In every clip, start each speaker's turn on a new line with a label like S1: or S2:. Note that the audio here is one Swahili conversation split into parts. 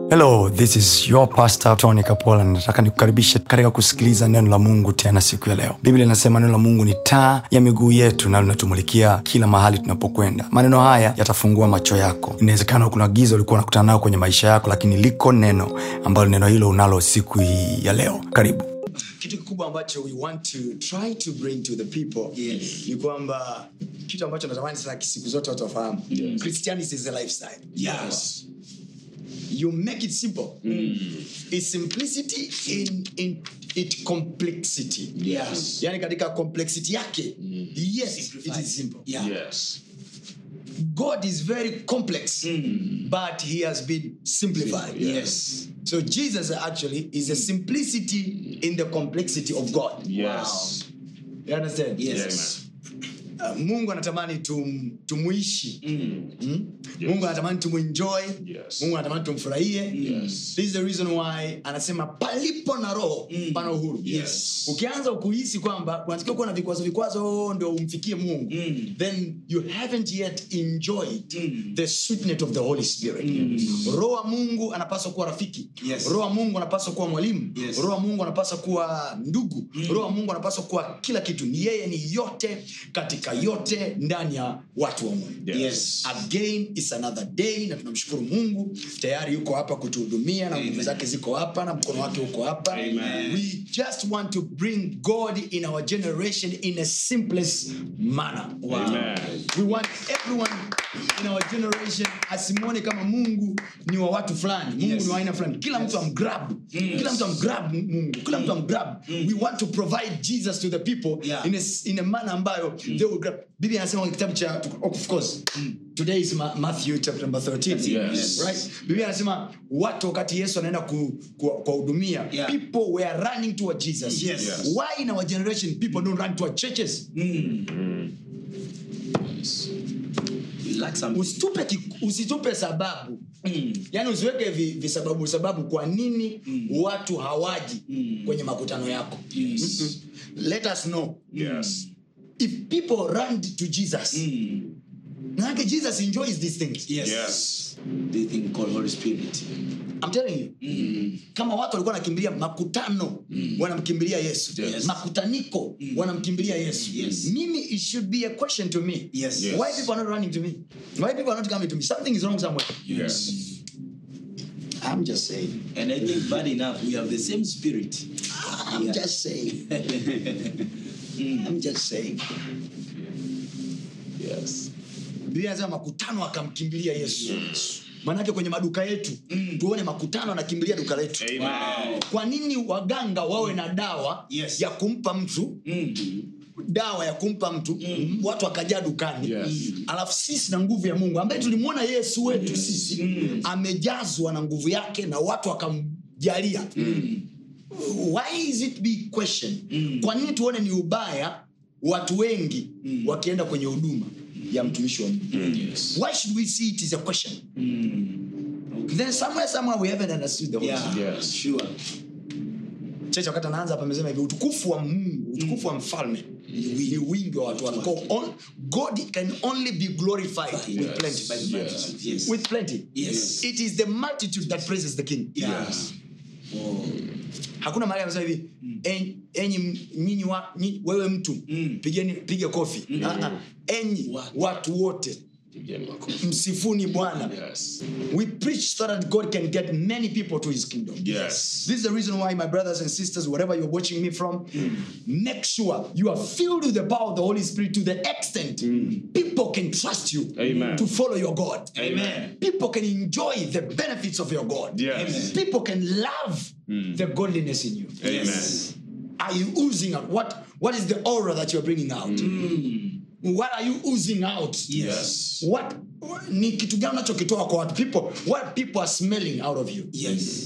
S1: hello this is your pastor tony kapola nataka nikukaribishe katika kusikiliza neno la mungu tena siku ya leo biblia inasema neno la mungu ni taa ya miguu yetu na linatumulikia kila mahali tunapokwenda maneno haya yatafungua macho yako inawezekana kuna giza ulikuwa unakutana nayo kwenye maisha yako lakini liko neno ambalo neno hilo unalo siku hii ya leo karibu
S2: kitu kikubwa ambacho we want to try to bring to the people
S3: Yes.
S2: ni kwamba kitu ambacho natamani sana siku zote watu wafahamu
S3: Yes.
S2: christianity is a lifestyle
S3: Yes.
S2: you make it simple It's simplicity in, in it complexity
S3: Yes.
S2: yani katika complexity yake yes it
S3: Simplified.
S2: is simple
S3: Yeah.
S4: Yes.
S2: god is very complex but he has been simplified
S3: Yes.
S2: so jesus actually is a simplicity in the complexity of god
S4: Yes.
S2: you understand
S3: Yes.
S2: Uh, mungu anatamani tum, tumuishi mm? mungu anatamani tumuenjoy
S4: Yes.
S2: mungu anatamani tumfurahie
S4: Yes.
S2: this is the reason why anasema palipo na roho pana uhuru
S3: Yes.
S2: ukianza kuhisi kwamba unatakiwa kuwa na vikwazo vikwazo ndio umfikie mungu then you haven't yet enjoyed the sweetness of the holy spirit roho wa mungu anapaswa kuwa rafiki
S3: Yes.
S2: roho wa mungu anapaswa kuwa mwalimu
S3: Yes.
S2: roho wa mungu anapaswa kuwa ndugu roho wa mungu anapaswa kuwa kila kitu ni yeye ni yote katika yote ndani ya watu wa mungu
S3: Yes.
S2: again is another day na tunamshukuru mungu tayari yuko hapa kutuhudumia na nguvu
S3: Amen.
S2: zake ziko hapa na mkono wake uko hapa
S3: Amen.
S2: we just want to bring god in our generation in a simplest manner
S4: Amen.
S2: we want everyone in our generation asimwone kama mungu ni wa watu fulani mungu
S3: Yes.
S2: ni wa aina fulani kila mtu amgrab kila mtu amgrab mungu kila mtu amgrab we want to provide jesus to the people
S3: Yeah.
S2: in, a, in a manner ambayo they will grab biblia anasema kwenye kitabu cha of course today is Ma- matthew chapter number 13
S4: Yes.
S2: right biblia anasema watu wakati yesu anaenda ku- ku- kuwahudumia
S3: Yeah.
S2: people were running toward jesus
S3: Yes. Yes.
S2: why in our generation people don't run toward churches
S3: You lack something.
S2: usitupe, ki- usitupe sababu yaani usiweke vi- visababu sababu kwa nini watu hawaji kwenye makutano yako
S3: Yes.
S2: Mm-mm. let us know
S4: Yes.
S2: if people run to jesus manake jesus enjoys these things
S3: Yes.
S4: Yes.
S3: The thing called Holy Spirit.
S2: I'm telling you kama watu walikuwa wanakimbilia makutano wanamkimbilia yesu
S4: Yes.
S2: makutaniko wanamkimbilia yesu
S3: Yes.
S2: mimi it should be a question to me
S3: Yes.
S4: Yes.
S2: why people are not running to me why people are not coming to me something is wrong somewhere
S4: Yes.
S2: i'm just saying
S3: And I think bad enough, we have the same spirit.
S2: i'm
S3: Yeah.
S2: just saying i'm just saying
S4: Yes.
S2: biblia anasema makutano akamkimbilia yesu maanake kwenye maduka yetu tuone makutano anakimbilia duka letu
S4: Amen.
S2: kwa nini waganga wawe na dawa
S3: Yes.
S2: ya kumpa mtu dawa ya kumpa mtu mm. watu wakajaa dukani
S4: Yes.
S2: alafu sisi na nguvu ya mungu ambaye tulimwona yesu wetu sisi amejazwa na nguvu yake na watu wakamjalia why is it be question kwa nini tuone ni ubaya watu wengi wakienda kwenye huduma ya mtumishi wa mungu
S3: Yes.
S2: why should we see it as a question then somewhere somewhere we haven't understood the Holy
S3: Yeah.
S4: Yes.
S3: Sure.
S2: cheche wakati anaanza hapa amesema hivi utukufu wa mungu utukufu wa mfalme ni wingi wa watu wake Kwa on, god can only be glorified with
S3: Yes.
S2: plenty
S3: By the multitude. Yes.
S2: with plenty
S3: Yes.
S2: it is the multitude that praises the king
S3: Yeah.
S4: Yes.
S3: Oh.
S2: hakuna mahali amesema hivi "En- enyi m- nyinyi wa, nyinyi, wewe mtu pigeni piga kofi Ah, ah. enyi
S3: Watu.
S2: watu wote
S4: Pigeni makofi.
S2: msifuni bwana
S4: Yes.
S2: we preach so that god can get many people to his kingdom
S4: Yes.
S2: This is the reason why, my brothers and sisters, wherever you're watching me from, make sure you are filled with the power of the Holy Spirit to the extent people can trust you
S4: Amen.
S2: to follow your God.
S3: Amen.
S2: People can enjoy the benefits of your God.
S4: Yes.
S3: Amen.
S2: People can love the godliness in you.
S4: Amen.
S2: Are you oozing out? What, what is the aura that you're bringing out? What are you oozing out?
S3: Yes.
S2: What ni kitu gani unachokitoa kwa watu people what people are smelling out of you
S3: Yes.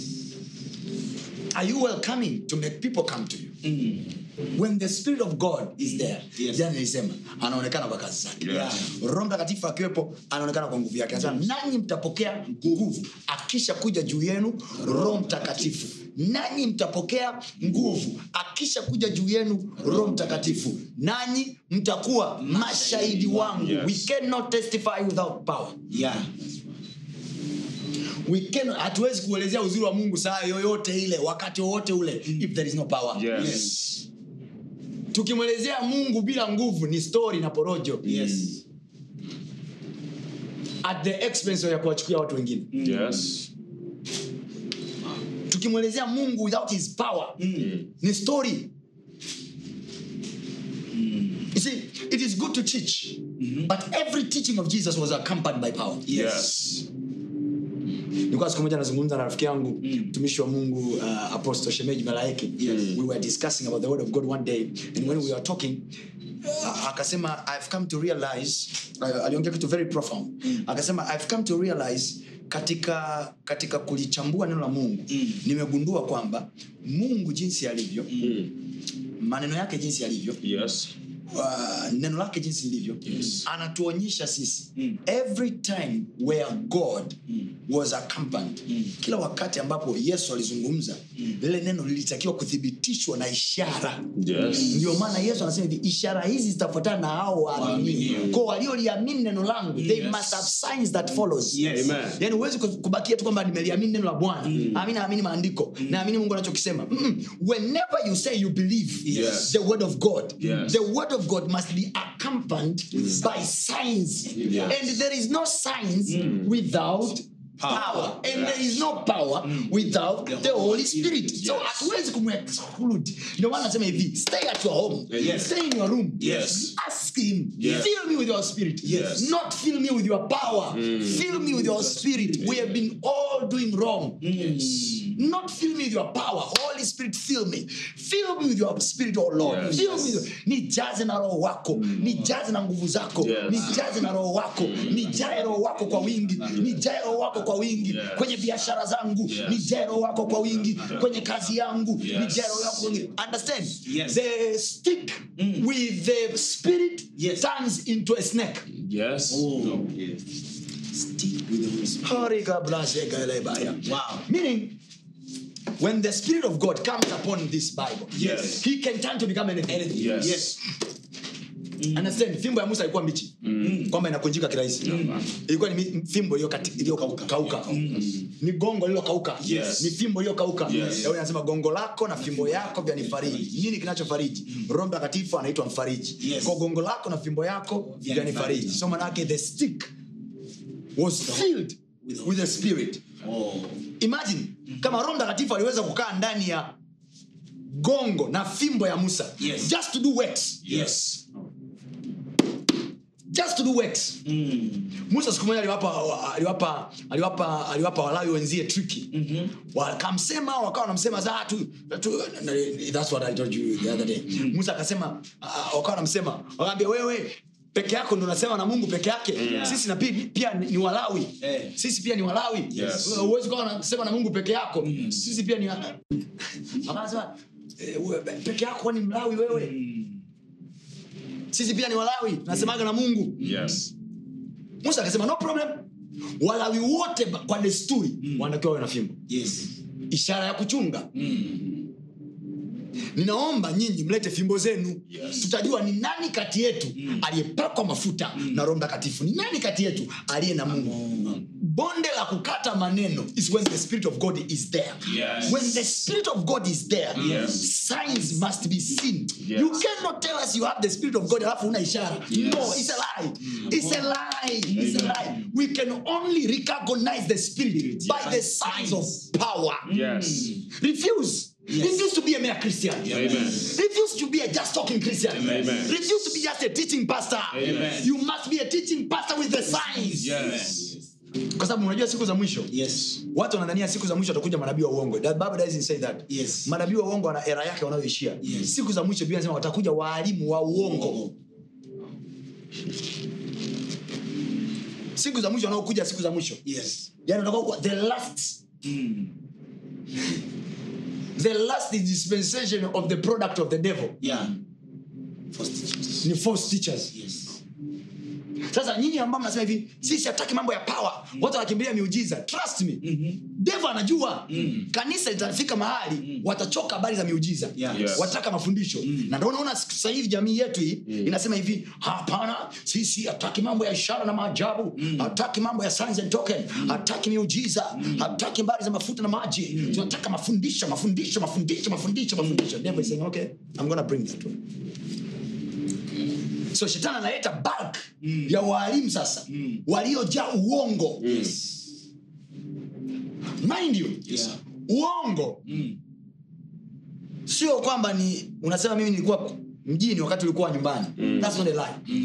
S2: are you welcoming to make people come to you when the spirit of god is there
S3: Yes.
S2: jana nilisema anaonekana kwa kazi zake
S4: Yeah.
S2: roho mtakatifu akiwepo anaonekana kwa nguvu yake anasema nanyi mtapokea nguvu akisha kuja juu yenu roho mtakatifu nanyi mtapokea nguvu akisha kuja juu yenu roho mtakatifu nanyi mtakuwa mashahidi wangu
S4: Yes.
S2: we cannot testify without power
S3: Yeah.
S2: We cannot- hatuwezi kuelezea uzuri wa mungu saa yoyote ile wakati wowote ule if there is no power
S4: Yes.
S2: tukimwelezea mungu bila nguvu ni story na porojo
S3: Yes.
S2: at the expense ya kuwachukia watu wengine
S4: Yes.
S2: tukimwelezea mungu without his power ni story you see it is good to teach but every teaching of jesus was accompanied by power
S4: Yes.
S2: nilikuwa siku moja nazungumza na rafiki yangu mtumishi wa mungu uh, apostle shemeji malaiki we were discussing about the word of god one day and when we were talking uh, akasema i've come to realize uh, aliongea kitu very profound akasema i've come to realize katika katika kulichambua neno la mungu nimegundua kwamba mungu jinsi alivyo maneno yake jinsi yalivyo
S4: Yes.
S2: uh, neno lake jinsi lilivyo anatuonyesha sisi every time where god was accompanied kila wakati ambapo yesu alizungumza lile neno lilitakiwa kuthibitishwa na ishara
S4: Yes.
S2: ndio maana yesu anasema hivi ishara hizi zitafuatana na hao waaminio ko walioliamini neno langu they must have signs that follows
S3: Yes.
S4: Amen.
S2: yani huwezi ku- kubakia tu kwamba nimeliamini neno la bwana mm. naamini maandiko naamini mungu anachokisema Mm-mm. whenever you say you believe
S4: Yes.
S2: the word of god
S4: Yes.
S2: the word of god must be accompanied by signs
S4: Yes.
S2: and there is no signs without power and there is no power without the holy spirit so hatuwezi kumexclude ndio maana nasema hivi stay at your home
S4: Yes.
S2: stay in your room
S4: Yes.
S2: ask him
S4: Yes.
S2: fill me with your spirit
S4: Yes.
S2: not fill me with your power fill me with your spirit we have been all doing wrong not fill me with your power holy spirit fill me fill me with your spirit oh lord
S4: Yes.
S2: fill me with- nijaze na roho wako nijaze na nguvu zako
S4: Yes.
S2: nijaze na roho wako nijae roho wako kwa wingi nijae roho wako kwa wingi
S4: Yes.
S2: kwenye biashara zangu
S4: Yes.
S2: nijae roho wako kwa wingi kwenye kazi yangu
S4: Yes.
S2: nijae roho yako kwa wingi understand
S3: Yes.
S2: the stick with the spirit
S3: Yes.
S2: turns into a snake
S4: Yes.
S3: Oh, yes. Stick with the Holy Spirit.
S2: Hariga blase galebaya.
S3: Wow.
S2: meaning when the spirit of god comes upon this bible
S4: Yes.
S2: he can turn to become anything, anything.
S4: Yes.
S3: Yes.
S2: understand fimbo ya musa ilikuwa mbichi kwamba inakunjika kirahisi ilikuwa ni mi- fimbo iliyokati- iliyokauka ni gongo lililokauka
S4: Yes.
S2: ni fimbo iliyokauka
S4: Yes.
S2: Daudi anasema gongo lako na fimbo yako vyanifariji nini kinachofariji roho mtakatifu anaitwa mfariji
S3: Yes.
S2: kwa gongo lako na fimbo yako
S3: Vyanifariji.
S2: vyanifariji so manake the stick was filled with the spirit
S3: Oh.
S2: imagine kama roho mtakatifu aliweza kukaa ndani ya gongo na fimbo ya musa
S3: Yes.
S2: just to do works
S3: Yes.
S2: just to do works musa siku moja aliwapa aliwapa aliwapa aliwapa walawi wenzie triki wakamsema wakawa wanamsema za tu, tu that's what i told you the other day musa akasema uh, wakawa wanamsema wakaambia wewe peke yako ndo unasema na mungu peke yake sisi na pia, pia ni, ni walawi
S3: Eh.
S2: sisi pia ni walawi
S4: Yes.
S2: huwezi ukawa unasema na mungu peke yako sisi pia ni akasema eh, we- peke yako ni mlawi wewe sisi pia ni walawi tunasemaga na mungu
S4: Yes.
S2: musa akasema no problem walawi wote ba- kwa desturi wanatakiwa wawe na fimbo
S3: Yes.
S2: ishara ya kuchunga ninaomba nyinyi mlete fimbo zenu
S4: Yes.
S2: tutajua ni nani kati yetu aliyepakwa mafuta na roho mtakatifu ni nani kati yetu aliye na mungu bonde la kukata maneno is when the spirit of god is there
S4: Yes.
S2: when the spirit of god is there
S4: Yes.
S2: signs must be seen
S4: Yes.
S2: you cannot tell us you have the spirit of god alafu una ishara no it's a lie it's a lie it's a lie we can only recognize the spirit by the signs of power
S4: Yes.
S2: refuse refuse to be a mere christian
S4: Amen.
S2: refuse to be a just talking christian
S4: Amen.
S2: refuse to be just a teaching pastor
S4: Amen.
S2: you must be a teaching pastor with the signs
S4: Yes.
S2: kwa sababu unajua siku za mwisho
S3: Yes.
S2: watu wanadhania siku za mwisho watakuja manabii wa uongo That Bible doesn't say that
S3: Yes.
S2: manabii wa uongo wana era yake wanayoishia
S3: Yes.
S2: siku za mwisho biblia inasema watakuja waalimu wa uongo
S3: Oh.
S2: siku za mwisho wanaokuja siku za mwisho
S3: Yes.
S2: yani watakuwa kwa- the last the last dispensation of the product of the devil
S3: Yeah. First teachers.
S2: ni false teachers
S3: Yes.
S2: sasa nyinyi ambao mnasema hivi sisi hataki mambo ya power watu wanakimbilia miujiza trust me devo anajua kanisa litafika mahali watachoka habari za miujiza
S3: Yeah.
S4: Yes.
S2: wataka mafundisho na ndio unaona sasa hivi jamii yetu hii inasema hivi hapana sisi hataki mambo ya ishara na maajabu hataki mambo ya signs and token hataki miujiza hataki habari za mafuta na maji tunataka mafundisho mafundisho mafundisho mafundisho mafundisho devil is saying okay i'm gonna bring that one so shetani analeta bulk ya waalimu sasa waliojaa uongo mind you
S3: Yeah.
S2: uongo sio kwamba ni unasema mimi nilikuwa mjini wakati ulikuwa nyumbani that's not a lie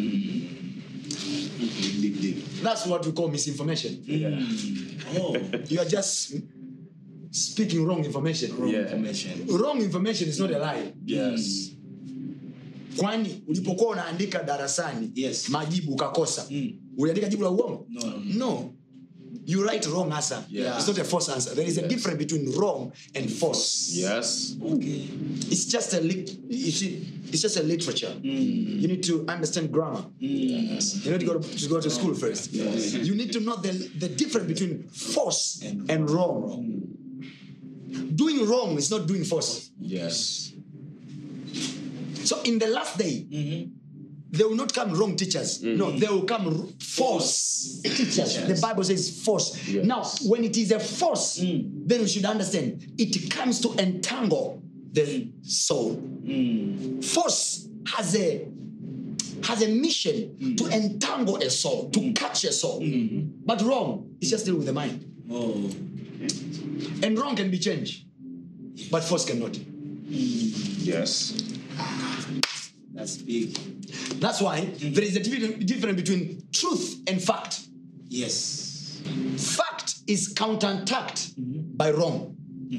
S3: Deep, deep.
S2: that's what we call misinformation
S3: Oh,
S2: you are just speaking wrong information
S3: wrong
S4: Yeah.
S3: information.
S2: wrong information is not a lie
S4: Yes.
S2: kwani ulipokuwa unaandika darasani
S3: Yes.
S2: majibu ukakosa
S3: Mm.
S2: uliandika jibu la uongo
S3: No, no, no.
S2: no you write wrong answer
S4: Yeah.
S2: it's not a false answer there is a
S4: Yes.
S2: difference between wrong and false
S4: Yes.
S3: Okay.
S2: it's just a lit- you see, it's just a literature you need to understand grammar
S3: Yes.
S2: you need to go to, to go to school first
S3: Yes.
S2: you need to know the, the difference between false
S3: And
S2: and, wrong doing wrong is not doing false
S4: Yes.
S2: so in the last day there will not come wrong teachers no there will come r- false teachers the bible says false
S4: Yes.
S2: now when it is a false then we should understand it comes to entangle the soul force has a has a mission to entangle a soul to catch a soul but wrong is just dealing with the mind
S3: Oh.
S2: and wrong can be changed but force cannot
S4: Yes.
S3: That's big.
S2: that's why there is a divi- difference between truth and fact
S3: Yes.
S2: fact is counterattacked by wrong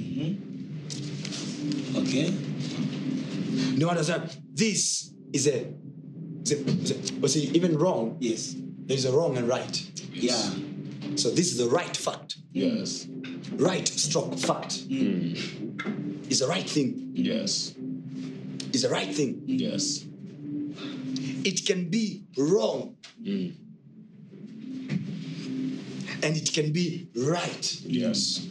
S3: Okay.
S2: no one understand this is a, is a, is a but see even wrong
S3: Yes.
S2: there's a wrong and right
S3: Yeah.
S2: so this is the right fact
S4: Yes.
S2: right stroke fact is the right thing
S4: Yes.
S2: is the right thing
S4: Yes.
S2: it can be wrong and it can be right
S4: Yes.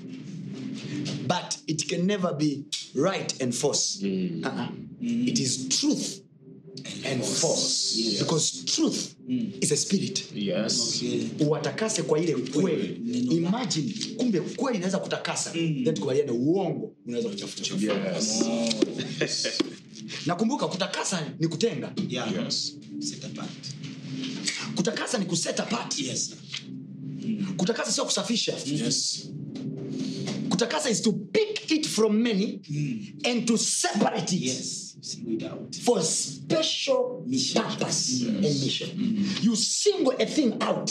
S2: but it can never be right and false Uh-uh. It is truth and false
S3: Yes.
S2: because truth is a spirit
S4: Yes.
S3: Okay.
S2: uwatakase kwa ile kweli imagine kumbe kweli inaweza kutakasa then tukubaliane uongo unaweza kuchafucha
S4: Yes.
S2: nakumbuka kutakasa ni kutenga
S3: Yeah.
S4: Yes.
S3: Set apart.
S2: kutakasa ni kuset apart
S3: Yes.
S2: kutakasa sio kusafisha
S4: Yes.
S2: kutakasa is to pick it from many and to separate it
S3: Yes. Single it out.
S2: for a special
S3: Mission.
S2: purpose and mission. You single a thing out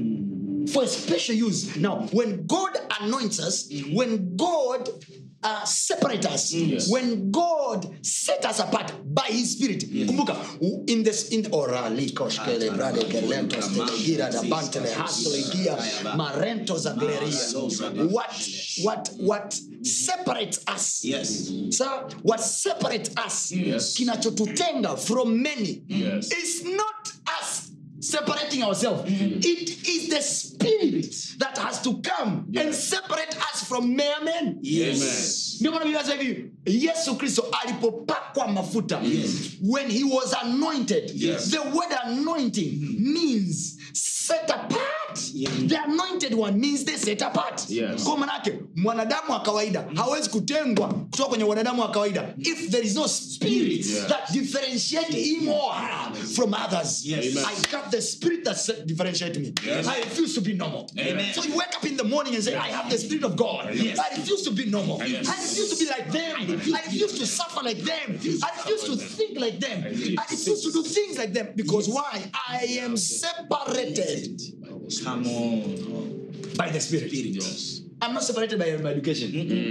S2: for a special use. Now, when God anoints us, when God uh, separates us,
S4: Yes.
S2: when God set us apart by His Spirit, kumbuka in this in orali koshkele brade kelentos telegira da bantele hastoligia marentos agleria. What what what separates us?
S3: Yes.
S2: Sir, what separates us
S4: Yes.
S2: kinachotutenga from many
S4: Yes.
S2: is not us separating ourselves it is the spirit that has to come and separate us from mere men
S3: Yes.
S2: ndio maana Biblia inasema hivi yesu kristo alipopakwa mafuta when he was anointed
S3: Yes.
S2: the word anointing means set apart
S3: Yeah.
S2: the anointed one means they set apart
S4: Yes.
S2: kwa manake mwanadamu wa kawaida hawezi kutengwa kutoka kwenye wanadamu wa kawaida if there is no spirit
S4: Yes.
S2: that differentiate him or her from others
S3: Yes.
S4: Amen.
S2: i got the spirit that set- differentiate me
S4: Yes.
S2: i refuse to be normal
S3: Amen.
S2: so you wake up in the morning and say i have the spirit of god
S3: Yes.
S2: i refuse to be normal
S4: Yes.
S2: i refuse to be like them i refuse to suffer like them i refuse to think like them i refuse to do things like them because why i am separated
S3: Come on.
S2: by the spirit
S4: Yes.
S2: i'm not separated by my education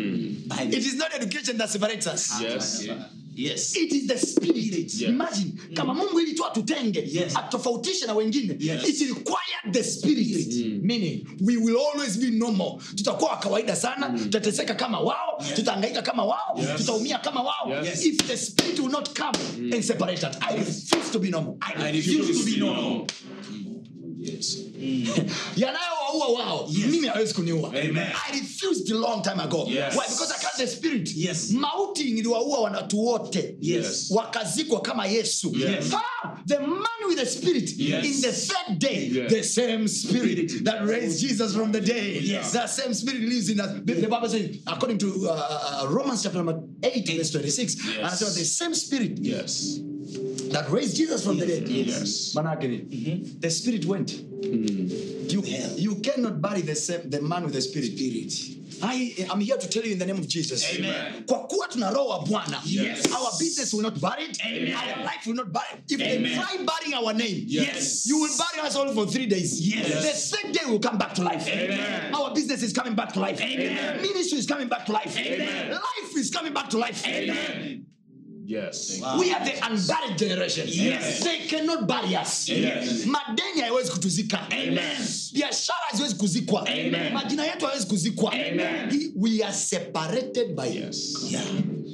S3: By
S2: it is not education that separates us
S4: Yes.
S3: Yes.
S2: it is the spirit
S4: Yes.
S2: imagine kama mungu ili tu atutenge
S3: Yes.
S2: atutofautishe na wengine
S3: Yes.
S2: it required the spirit meaning we will always be normal tutakuwa wa kawaida sana tutateseka kama wao tutaangaika kama wao
S4: Yes.
S2: tutaumia kama wao
S4: Yes.
S2: if the spirit will not come and separate us i refuse to be normal i
S3: I
S2: refuse
S3: refuse
S2: to be normal
S3: Yes.
S2: yanayowaua wao mimi hawezi kuniua i refused a long time ago
S3: Yes.
S2: Why? because i can't the spirit
S3: Yes.
S2: mauti iliwaua wanatu wote
S3: Yes.
S2: wakazikwa kama yesu
S3: Yes.
S2: ah, the man with the spirit
S3: Yes.
S2: in the third day
S4: Yes.
S2: the same spirit that raised jesus from the dead
S3: Yes.
S2: that same spirit lives in us the, the bible says according to uh, uh, romans chapter number 8 verse 26 and I said the same spirit
S4: Yes.
S2: that raised jesus from the dead
S4: Yes.
S2: manake nini the spirit went you,
S3: Hell.
S2: you cannot bury the, same, the man with the spirit, I am here to tell you in the name of Jesus.
S3: Amen.
S2: Kwa kuwa tuna roho wa Bwana.
S3: Yes.
S2: Our business will not bury it.
S3: Amen.
S2: Our life will not bury it. If they
S3: Amen.
S2: try burying our name,
S3: Yes.
S2: you will bury us all for three days.
S3: Yes.
S2: The third day will come back to life.
S3: Amen.
S2: Our business is coming back to life.
S3: Amen.
S2: Ministry is coming back to life.
S3: Amen.
S2: Life is coming back to life.
S3: Amen.
S4: Yes.
S3: Wow.
S2: we are the unburied generation
S3: Yes.
S2: they cannot bury us
S3: Yes.
S2: madeni haiwezi kutuzika
S3: Amen.
S2: biashara haziwezi kuzikwa
S3: Amen.
S2: majina yetu hawezi kuzikwa
S3: Amen.
S2: He- we are separated by
S4: Yes.
S3: Yeah.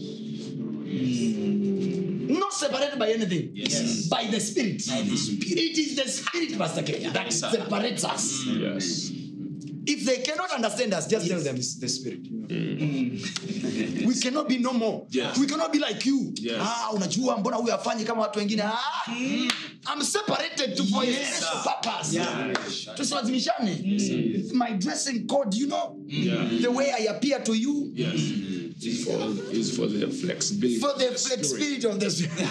S2: not separated by anything
S3: Yes.
S2: by the spirit
S3: By the Spirit.
S2: it is the spirit pastor K, that
S3: sir.
S2: separates us
S4: Yes.
S2: if they cannot understand us just tell them it's the spirit you know? we cannot be no more
S4: Yes.
S2: we cannot be like you
S4: Yes.
S2: ah, unajua mbona huyu afanyi kama watu wengine ah, I'm separated to for a
S3: Yes,
S2: special
S3: sir.
S2: purpose
S3: Yeah.
S2: tusilazimishane my dressing code you know
S4: Yeah.
S2: the way I appear to you
S4: Yes. It's for, it's for the flexibility.
S2: for the
S4: of
S2: flex
S4: spirit.
S2: spirit of the spirit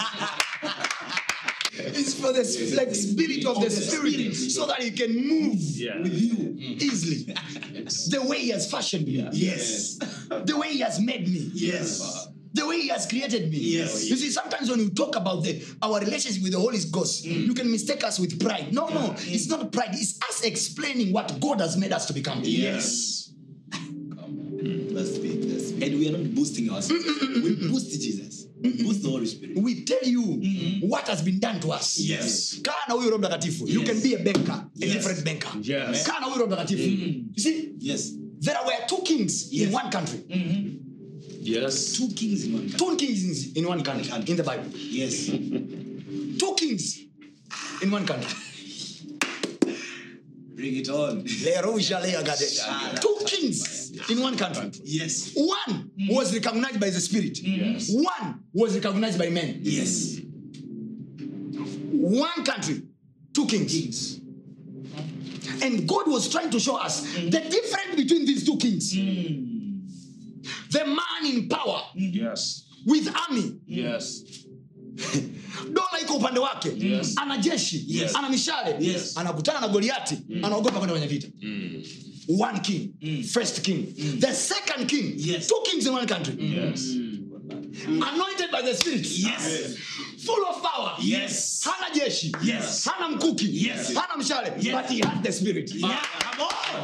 S2: it's for the flexibility of the spirit so that he can move
S4: Yeah.
S2: with you easily the way he has fashioned me
S3: Yes.
S2: the way he has made me
S3: Yes.
S2: the way he has created me
S3: Yes.
S2: you see sometimes when you talk about the our relationship with the holy ghost you can mistake us with pride no no it's not pride it's us explaining what god has made us to become
S3: Yes. That's big. That's big. And we are not boosting ourselves. we boost Jesus. Boost the Holy Spirit.
S2: we tell you what has been done to us
S3: Yes.
S2: kaa na huyu roho mtakatifu you can be a banker a
S3: Yes.
S2: different banker
S4: Yes.
S2: kaa na huyu roho mtakatifu you see
S3: Yes.
S2: there were two kings in
S3: Yes.
S2: one country
S4: Yes.
S3: Two kings in one country.
S2: two kings in one country in the bible
S3: Yes.
S2: two kings in one country
S3: Bring it on.
S2: Lerusha leagade. two kings in one country
S3: Yes.
S2: one was recognized by the spirit
S4: Yes.
S2: one was recognized by men
S3: Yes.
S2: one country two kings
S3: Kings.
S2: and god was trying to show us the difference between these two kings the man in power
S4: Yes.
S2: with army
S4: Yes.
S2: dola iko upande wake
S4: Yes.
S2: ana jeshi
S3: Yes.
S2: ana mishale
S3: Yes.
S2: anakutana na goliati anaogopa kwenda kwenye vita one king first king the second king
S3: Yes.
S2: two kings in one country
S4: Yes.
S2: anointed by the spirit
S3: Yes.
S2: full of power
S3: Yes.
S2: hana jeshi
S3: Yes.
S2: hana mkuki
S3: Yes.
S2: hana mshale
S3: Yes.
S2: but he had the spirit
S3: Yeah. Come on.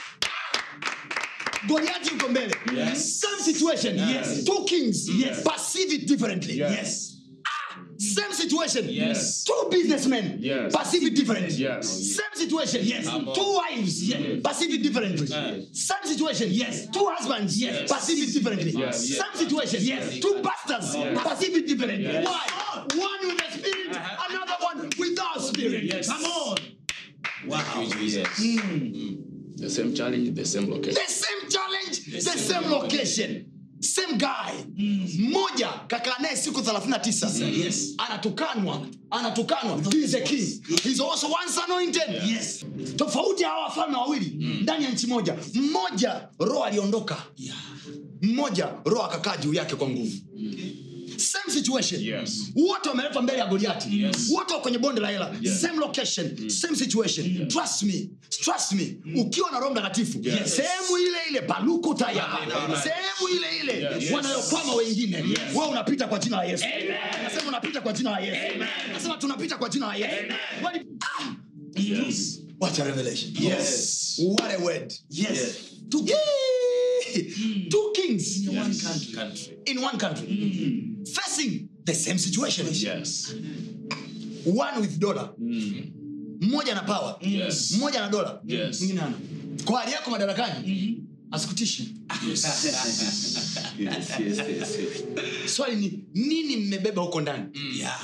S2: goliati yuko mbele
S4: Yes.
S2: same situation
S3: Yes.
S2: two kings
S3: Yes.
S2: perceive it differently
S3: Yes.
S2: same situation
S4: Yes.
S2: two businessmen
S4: Yes.
S2: perceive it differently
S4: Yes.
S2: same situation
S3: Yes.
S2: two wives perceive it differently same situation
S3: Yes.
S2: two husbands
S3: Yes.
S2: perceive it differently
S4: Yes.
S2: same situation
S3: Yes.
S2: two pastors perceive it differently
S4: Yes.
S2: why one with the spirit another one without spirit
S4: Yes.
S3: Come on. Wow.
S4: Yes. The same challenge, the same location.
S2: the same challenge the same location same guy mmoja kakaa naye siku 39
S3: Yes.
S2: anatukanwa anatukanwa he is a king he's also once anointed
S3: Yes.
S2: tofauti ya hawa wafalme wawili ndani ya nchi moja mmoja roho aliondoka
S3: Yeah.
S2: mmoja roho akakaa juu yake kwa nguvu same situation
S4: Yes.
S2: wote wameletwa mbele ya goliati
S4: Yes.
S2: wote wako kwenye bonde la hela
S4: Yes.
S2: same location same situation trust me trust me ukiwa na roho mtakatifu
S4: Yes.
S2: sehemu ile ile paluku taya
S3: Amen.
S2: sehemu ile ile
S4: Yes.
S2: wanayokwama wengine wewe unapita kwa jina la yesu nasema unapita kwa jina la yesu nasema tunapita kwa jina la yesu Wali- Ah!
S4: Yes.
S2: what a revelation
S3: Yes.
S2: what a word
S3: Yes.
S2: two, Yay! two kings
S3: In one country. Country.
S2: in one country facing the same situation
S4: Yes.
S2: one with dollar mmoja na power
S4: Yes.
S2: mmoja na dola
S4: Yes.
S2: mwingine ana kwa hali yako madarakani asikutishi
S4: Yes.
S3: Yes. Yes. Yes.
S2: swali ni nini mmebeba huko ndani
S3: Yeah.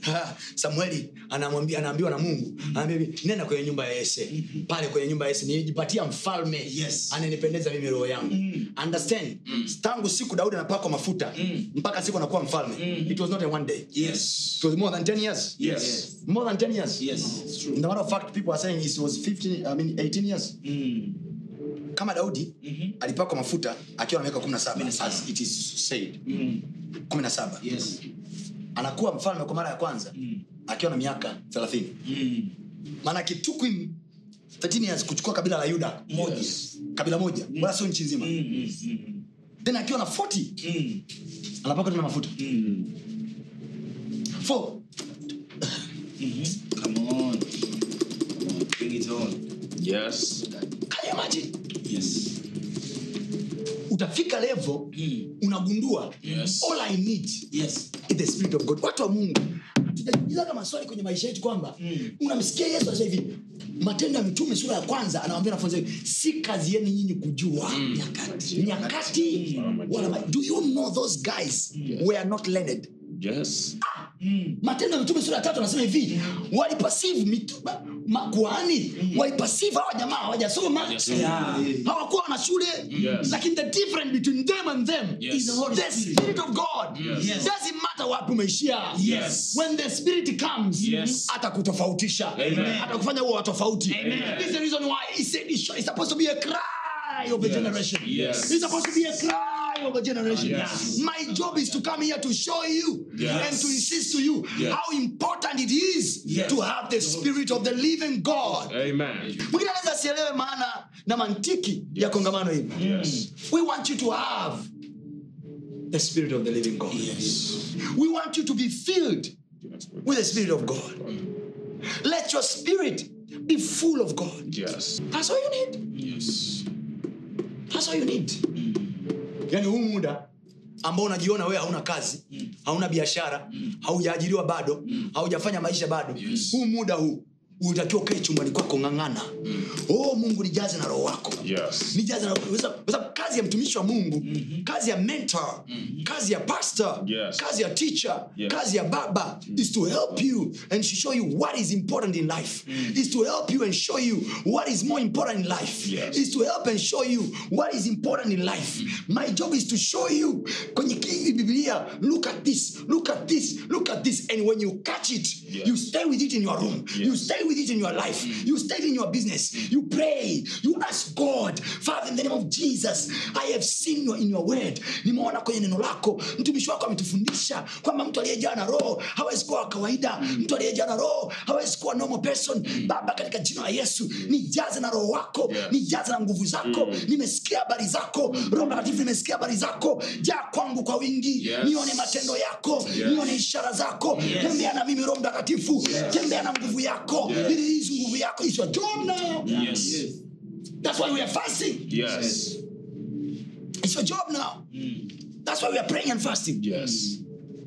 S2: Ha, samueli anamwambia anaambiwa na mungu anaambia hivi nenda kwenye nyumba ya yese pale kwenye nyumba ya yese nijipatia mfalme
S3: Yes.
S2: ananipendeza mimi roho yangu understand tangu siku daudi anapakwa mafuta mpaka siku anakuwa mfalme it was not a one day
S3: Yes.
S2: it was more than 10 years
S3: Yes.
S2: more than 10 years
S3: Yes. It's true.
S2: in the matter of fact people are saying it was 15 i mean 18 years kama daudi alipakwa mafuta akiwa na miaka 17 as it is said 17
S3: Yes.
S2: anakuwa mfalme kwa mara ya kwanza akiwa na miaka 30 maana it took him 13 years kuchukua kabila la yuda moja
S3: Yes.
S2: kabila moja wala sio nchi nzima then akiwa na 40 anapaka tena mafuta Four.
S3: Come on. Come on. Bring it on.
S4: Yes.
S2: Can you imagine?
S3: Yes.
S2: utafika level unagundua
S4: Yes.
S2: all i need
S3: Yes.
S2: is the spirit of god watu wa mungu tujajiulizaga maswali kwenye maisha yetu kwamba unamsikia yesu anasema hivi matendo ya mitume sura ya kwanza anawambia wanafunzi wake, si kazi yenu nyinyi kujua nyakati nyakati wala ma- do you know those guys were not learned
S4: Yes.
S2: matendo ya mitume sura ya tatu anasema hivi walipasive mitu- ma- makuhani walipasive hawa jamaa hawajasoma
S3: Yeah.
S2: hawakuwa wana shule
S4: Yes.
S2: lakini the difference between them and them
S4: Yes.
S2: is the Holy the spirit of god
S3: Yes.
S2: doesn't matter wapi umeishia
S3: Yes.
S2: when the spirit comes
S4: Yes.
S2: atakutofautisha
S4: Amen.
S2: atakufanya uwe wa tofauti
S4: Amen.
S2: this is the reason why he said it's it's supposed to be a cry of a generation
S4: Yes.
S2: it's supposed to be a cry of a generation
S4: Yes.
S2: my job is to come here to show you
S4: Yes.
S2: and to insist to you
S4: Yes.
S2: how important it is
S3: Yes.
S2: to have the spirit of the living god
S4: Amen.
S2: mwingine anaweza asielewe maana na mantiki ya kongamano hili
S4: Yes.
S2: we want you to have the spirit of the living god
S3: Yes.
S2: we want you to be filled with the spirit of god let your spirit be full of god
S4: Yes.
S2: that's all you need
S4: Yes.
S2: that's all you need yani huu muda ambao unajiona wewe hauna kazi hauna biashara haujaajiriwa bado haujafanya maisha bado huu muda huu utakiwa ukae chumbani kwako ng'ang'ana oh mungu nijaze na roho wako
S4: Yes.
S2: nijaze na kwa sababu- kwa sababu kazi ya mtumishi wa mungu kazi ya mentor kazi ya pastor
S4: Yes.
S2: kazi ya teacher
S4: Yes.
S2: kazi ya baba is to help you and to show you what is important in life is to help you and show you what is more important in life
S4: Yes.
S2: is to help and show you what is important in life my job is to show you kwenye hii biblia look at this look at this look at this and when you catch it
S4: Yes.
S2: you stay with it in your room you
S4: Yes.
S2: stay with it in your life you stay in your business you pray you ask god father in the name of jesus i have seen you in your word nimeona kwenye neno lako mtumishi wako ametufundisha kwamba mtu aliyejaa na roho hawezi kuwa wa kawaida mtu aliyejaa na roho hawezi kuwa normal person baba katika jina la yesu nijaze na roho wako
S4: Yes.
S2: nijaze na nguvu zako nimesikia habari zako roho mtakatifu nimesikia habari zako jaa kwangu kwa wingi
S4: Yes.
S2: nione matendo yako
S4: Yes.
S2: nione ishara zako tembea na mimi roho mtakatifu tembea na nguvu yako ili hizi nguvu yako is your job now
S4: Yes.
S2: that's why we are fasting
S4: Yes.
S2: it's your job now that's why we are praying and fasting
S4: Yes.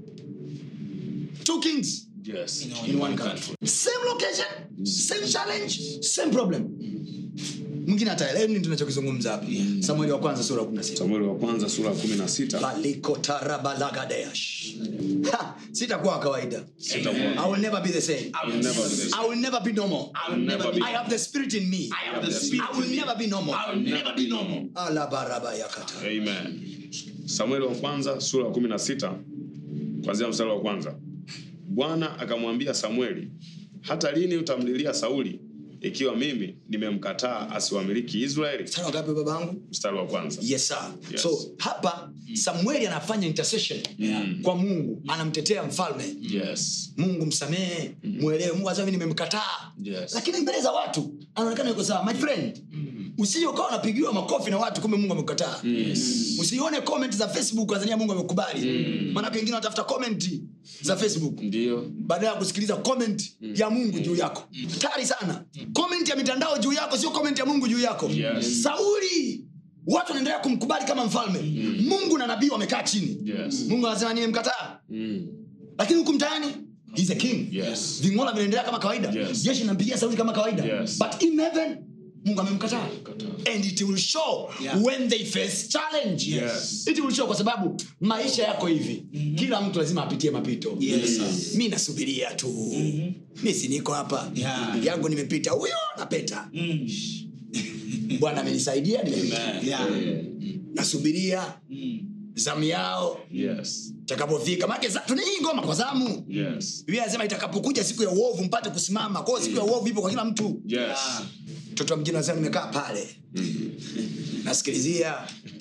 S2: two kings
S4: Yes.
S2: in one country same location same challenge same problem mwingine ataelewa nini tunachokizungumza hapa samueli wa kwanza sura ya 16
S5: samueli wa kwanza sura ya kumi na sita
S2: Balikotarabalagadeash. Ha, sitakuwa wa kawaida i will never be the same
S5: will never be the same.
S2: i will never be normal
S3: I will never be.
S2: i have the spirit in me
S3: I have the spirit.
S2: i will never be normal
S3: I will never be normal.
S2: alabarabayakata
S5: Amen. samueli wa kwanza sura ya kumi na sita kwanzia mstari wa kwanza bwana akamwambia samueli hata lini utamlilia sauli ikiwa mimi nimemkataa asiwamiliki israeli
S2: sana wangapi babangu
S5: mstari wa kwanza
S2: yes sir
S5: Yes.
S2: so hapa samueli anafanya intercession kwa mungu anamtetea mfalme
S4: Yes.
S2: mungu msamehe mwelewe mungu asema mimi nimemkataa
S4: Yes.
S2: lakini mbele za watu anaonekana yuko sawa my friend usije ukawa unapigiwa makofi na watu kumbe mungu amekukataa usione comment za facebook azania mungu amekubali maanake wengine wanatafuta comment za facebook
S4: Ndio.
S2: badala ya kusikiliza comment ya mungu juu yako hatari sana comment ya mitandao juu yako sio comment ya mungu juu yako
S4: Yes.
S2: sauli watu wanaendelea kumkubali kama mfalme mungu na nabii wamekaa chini
S4: Yes.
S2: mungu anasema nimemkataa
S4: Mm.
S2: lakini huku mtaani he's a king
S4: Yes.
S2: vingola vinaendelea kama kawaida
S4: Yes.
S2: jeshi linampigia sauli kama kawaida
S4: Yes.
S2: but in heaven mungu amemkataa and it will show
S3: Yeah.
S2: when they face challenge
S5: Yes.
S2: it will show kwa sababu maisha yako hivi kila mtu lazima apitie mapito
S3: Yes.
S2: mi nasubiria tu mi si niko hapa
S3: Yeah.
S2: yangu nimepita huyo napeta bwana amenisaidia nimepita
S3: Yeah.
S2: nasubiria
S3: Mm.
S2: zamu yao
S5: Yes.
S2: takapofika maake tuna hii ngoma kwa zamu
S5: Yes.
S2: biblia anasema itakapokuja siku ya uovu mpate kusimama kwao siku ya uovu ipo kwa kila mtu
S5: Yes.
S3: Yeah.
S2: mtoto wa mjini anasema nimekaa pale nasikilizia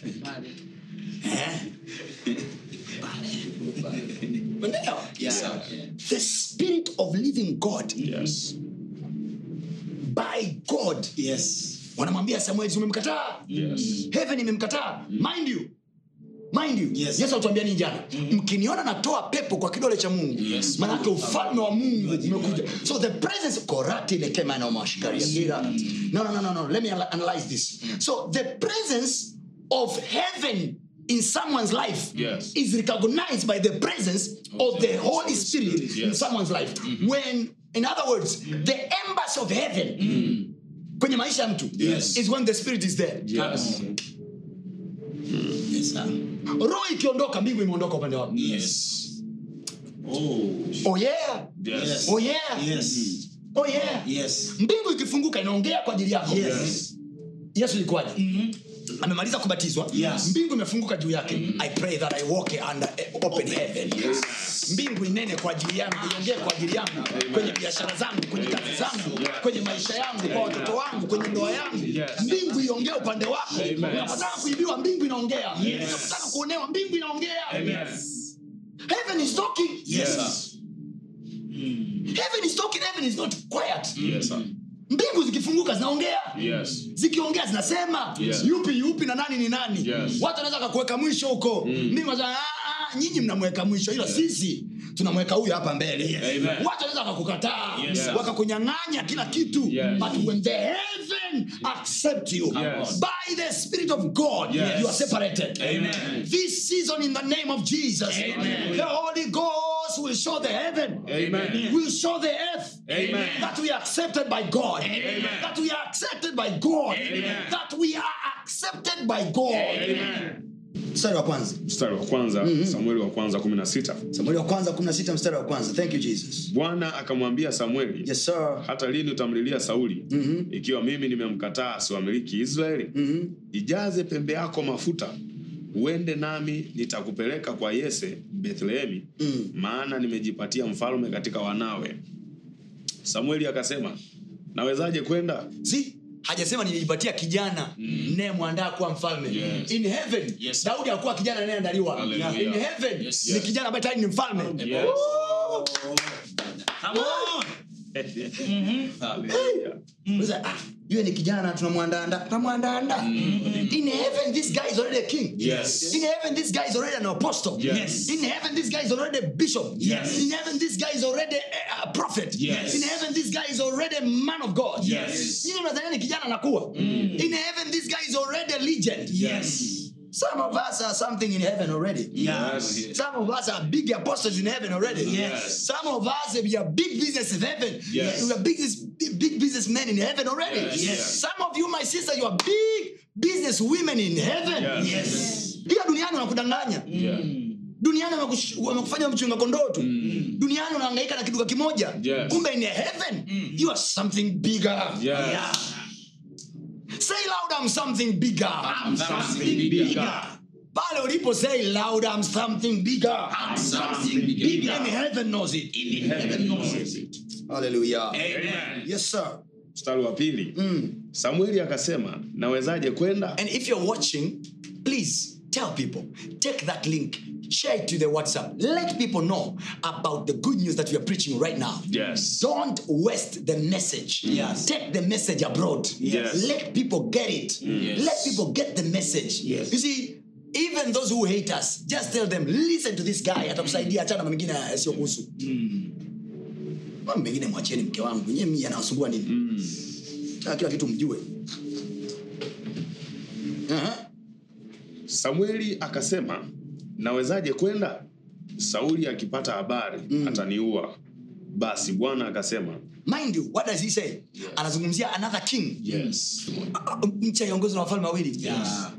S2: Eh? Umeelewa?
S3: Yeah.
S2: the spirit of living god
S5: Yes.
S2: by god
S3: Yes.
S2: wanamwambia samuel umemkataa
S5: Yes.
S2: heaven imemkataa mind you mind you
S3: Yes.
S2: yesu atuambia nini jana mkiniona natoa pepo kwa kidole cha mungu
S3: Yes.
S2: manake ufalme wa mungu umekuja so the presence korati lekemanaomashikariagira no, no, no, no, no. let me ana- analyze this so the presence of heaven in someone's life
S5: Yes.
S2: is recognized by the presence of the holy spirit in
S5: Yes.
S2: someone's life when in other words the embassy of heaven kwenye maisha ya mtu
S5: Yes.
S2: is when the spirit is there
S5: Yes.
S3: Yes, sir.
S2: roho ikiondoka mbingu imeondoka upande wako
S3: Yes. Oh.
S2: oh yeah
S5: Yes.
S2: oh yeah
S3: Yes.
S2: oh yeah
S3: Yes.
S2: mbingu ikifunguka inaongea kwa ajili yako
S3: Yes.
S2: yesu ilikuwaje amemaliza kubatizwa
S3: Yes.
S2: mbingu imefunguka juu yake i pray that i walk under a- open heaven mbingu inene kwa ajili yangu iongee kwa ajili yangu kwenye biashara zangu kwenye kazi zangu kwenye maisha yangu kwa watoto wangu kwenye ndoa yangu
S5: Yes.
S2: mbingu iongee upande wako
S5: Amen.
S2: unapotaka kuibiwa mbingu inaongea unapotaka kuonewa mbingu inaongea heaven is talking
S5: Yes.
S2: heaven is talking heaven is not quiet
S5: Yes. sir.
S2: mbingu zikifunguka zinaongea
S5: Yes.
S2: zikiongea zinasema
S5: Yeah.
S2: yupi yupi na nani ni nani
S5: Yes.
S2: watu wanaweza kakuweka mwisho huko mbingu wanasema, "Ah, ah, nyinyi mnamweka mwisho ila sisi tunamweka huyu hapa mbele
S5: Amen.
S2: watu wanaweza wakakukataa
S5: Yes.
S2: wakakunyang'anya kila kitu
S5: Yes.
S2: but when the heaven accept you
S5: Yes.
S2: by the spirit of god
S5: Yes.
S2: you are separated
S5: Amen.
S2: this season in the name of jesus the holy ghost will show the heaven
S5: Amen.
S2: will show the earth
S5: Amen.
S2: that we are accepted by God. That we are accepted by God. That we are accepted by God. Mstari wa kwanza.
S5: mstari wa kwanza samueli wa kwanza kumi na sita
S2: Samueli wa kwanza 16 mstari wa kwanza. Thank you Jesus.
S5: bwana akamwambia samueli
S2: Yes sir.
S5: hata lini utamlilia sauli ikiwa mimi nimemkataa asiwamiliki israeli ijaze pembe yako mafuta uende nami nitakupeleka kwa yese bethlehemi maana nimejipatia mfalme katika wanawe samueli akasema nawezaje kwenda
S2: See? hajasema nilijipatia kijana mnayemwandaa kuwa mfalme
S5: Yes.
S2: in heaven
S3: Yes.
S2: daudi hakuwa kijana anayeandaliwa
S5: Hallelujah.
S2: in heaven
S3: Yes.
S2: ni kijana ambaye tayari ni mfalme
S5: Yes.
S3: Come on.
S2: Unaweza, ah, yule ni kijana tunamwandaanda tunamwandaanda in heaven this guy is already a king
S5: Yes.
S2: in heaven this guy is already an apostle
S5: Yes.
S2: in heaven this guy is already a bishop
S3: Yes.
S2: in heaven this guy is already a, a prophet
S5: Yes.
S2: in heaven this guy is already a man of god
S3: Yes.
S2: Nyinyi mnadhania ni kijana anakuwa in heaven this guy is already a legend
S3: Yes.
S2: some of us are something in heaven already
S3: Yeah.
S2: Some of us are big apostles in heaven already.
S3: Yes.
S2: Some of us we are big business in heaven.
S5: Yes.
S2: We are big, big businessmen in heaven already.
S5: Yes. Yes.
S2: Some of you, my sister, you are big business women in heaven.
S5: Yes.
S3: Yes.
S2: Pia duniani wanakudanganya.
S5: Yeah.
S2: Duniani wamekush- wamekufanya mchunga kondoo tu. Duniani unahangaika na kiduka kimoja.
S5: Yes.
S2: Kumbe in heaven you are something bigger.
S5: Yes.
S3: Yeah.
S2: Say loud I'm something bigger.
S3: I'm something bigger.
S2: Pale ulipo say loud I'm something bigger.
S3: I'm something bigger.
S2: And heaven knows it.
S3: In heaven knows it.
S2: Hallelujah.
S3: Amen.
S2: Yes, sir.
S5: mstari wa pili samueli akasema nawezaje kwenda
S2: And if you're watching, please tell people, take that link, share it to the WhatsApp. Let people know about the good news that we are preaching right now.
S5: Yes.
S2: Don't waste the message.
S3: Yes.
S2: Take the message abroad.
S5: Yes.
S2: Let people get it.
S3: Yes.
S2: Let people get the message.
S3: Yes.
S2: You see, even those who hate us, just tell them, listen to this guy, atakusaidia achana na mengine yasiyokuhusu. Mambo mengine mwachieni mke wangu, nyie mimi yanawasumbua nini? Taka kila kitu mjue. Aha.
S5: samueli akasema nawezaje kwenda sauli akipata habari ataniua basi bwana akasema
S2: mind you what does he say anazungumzia another king
S4: Yes.
S2: Ah, ah, nchi haiongozwi na wafalme wawili
S3: Yeah.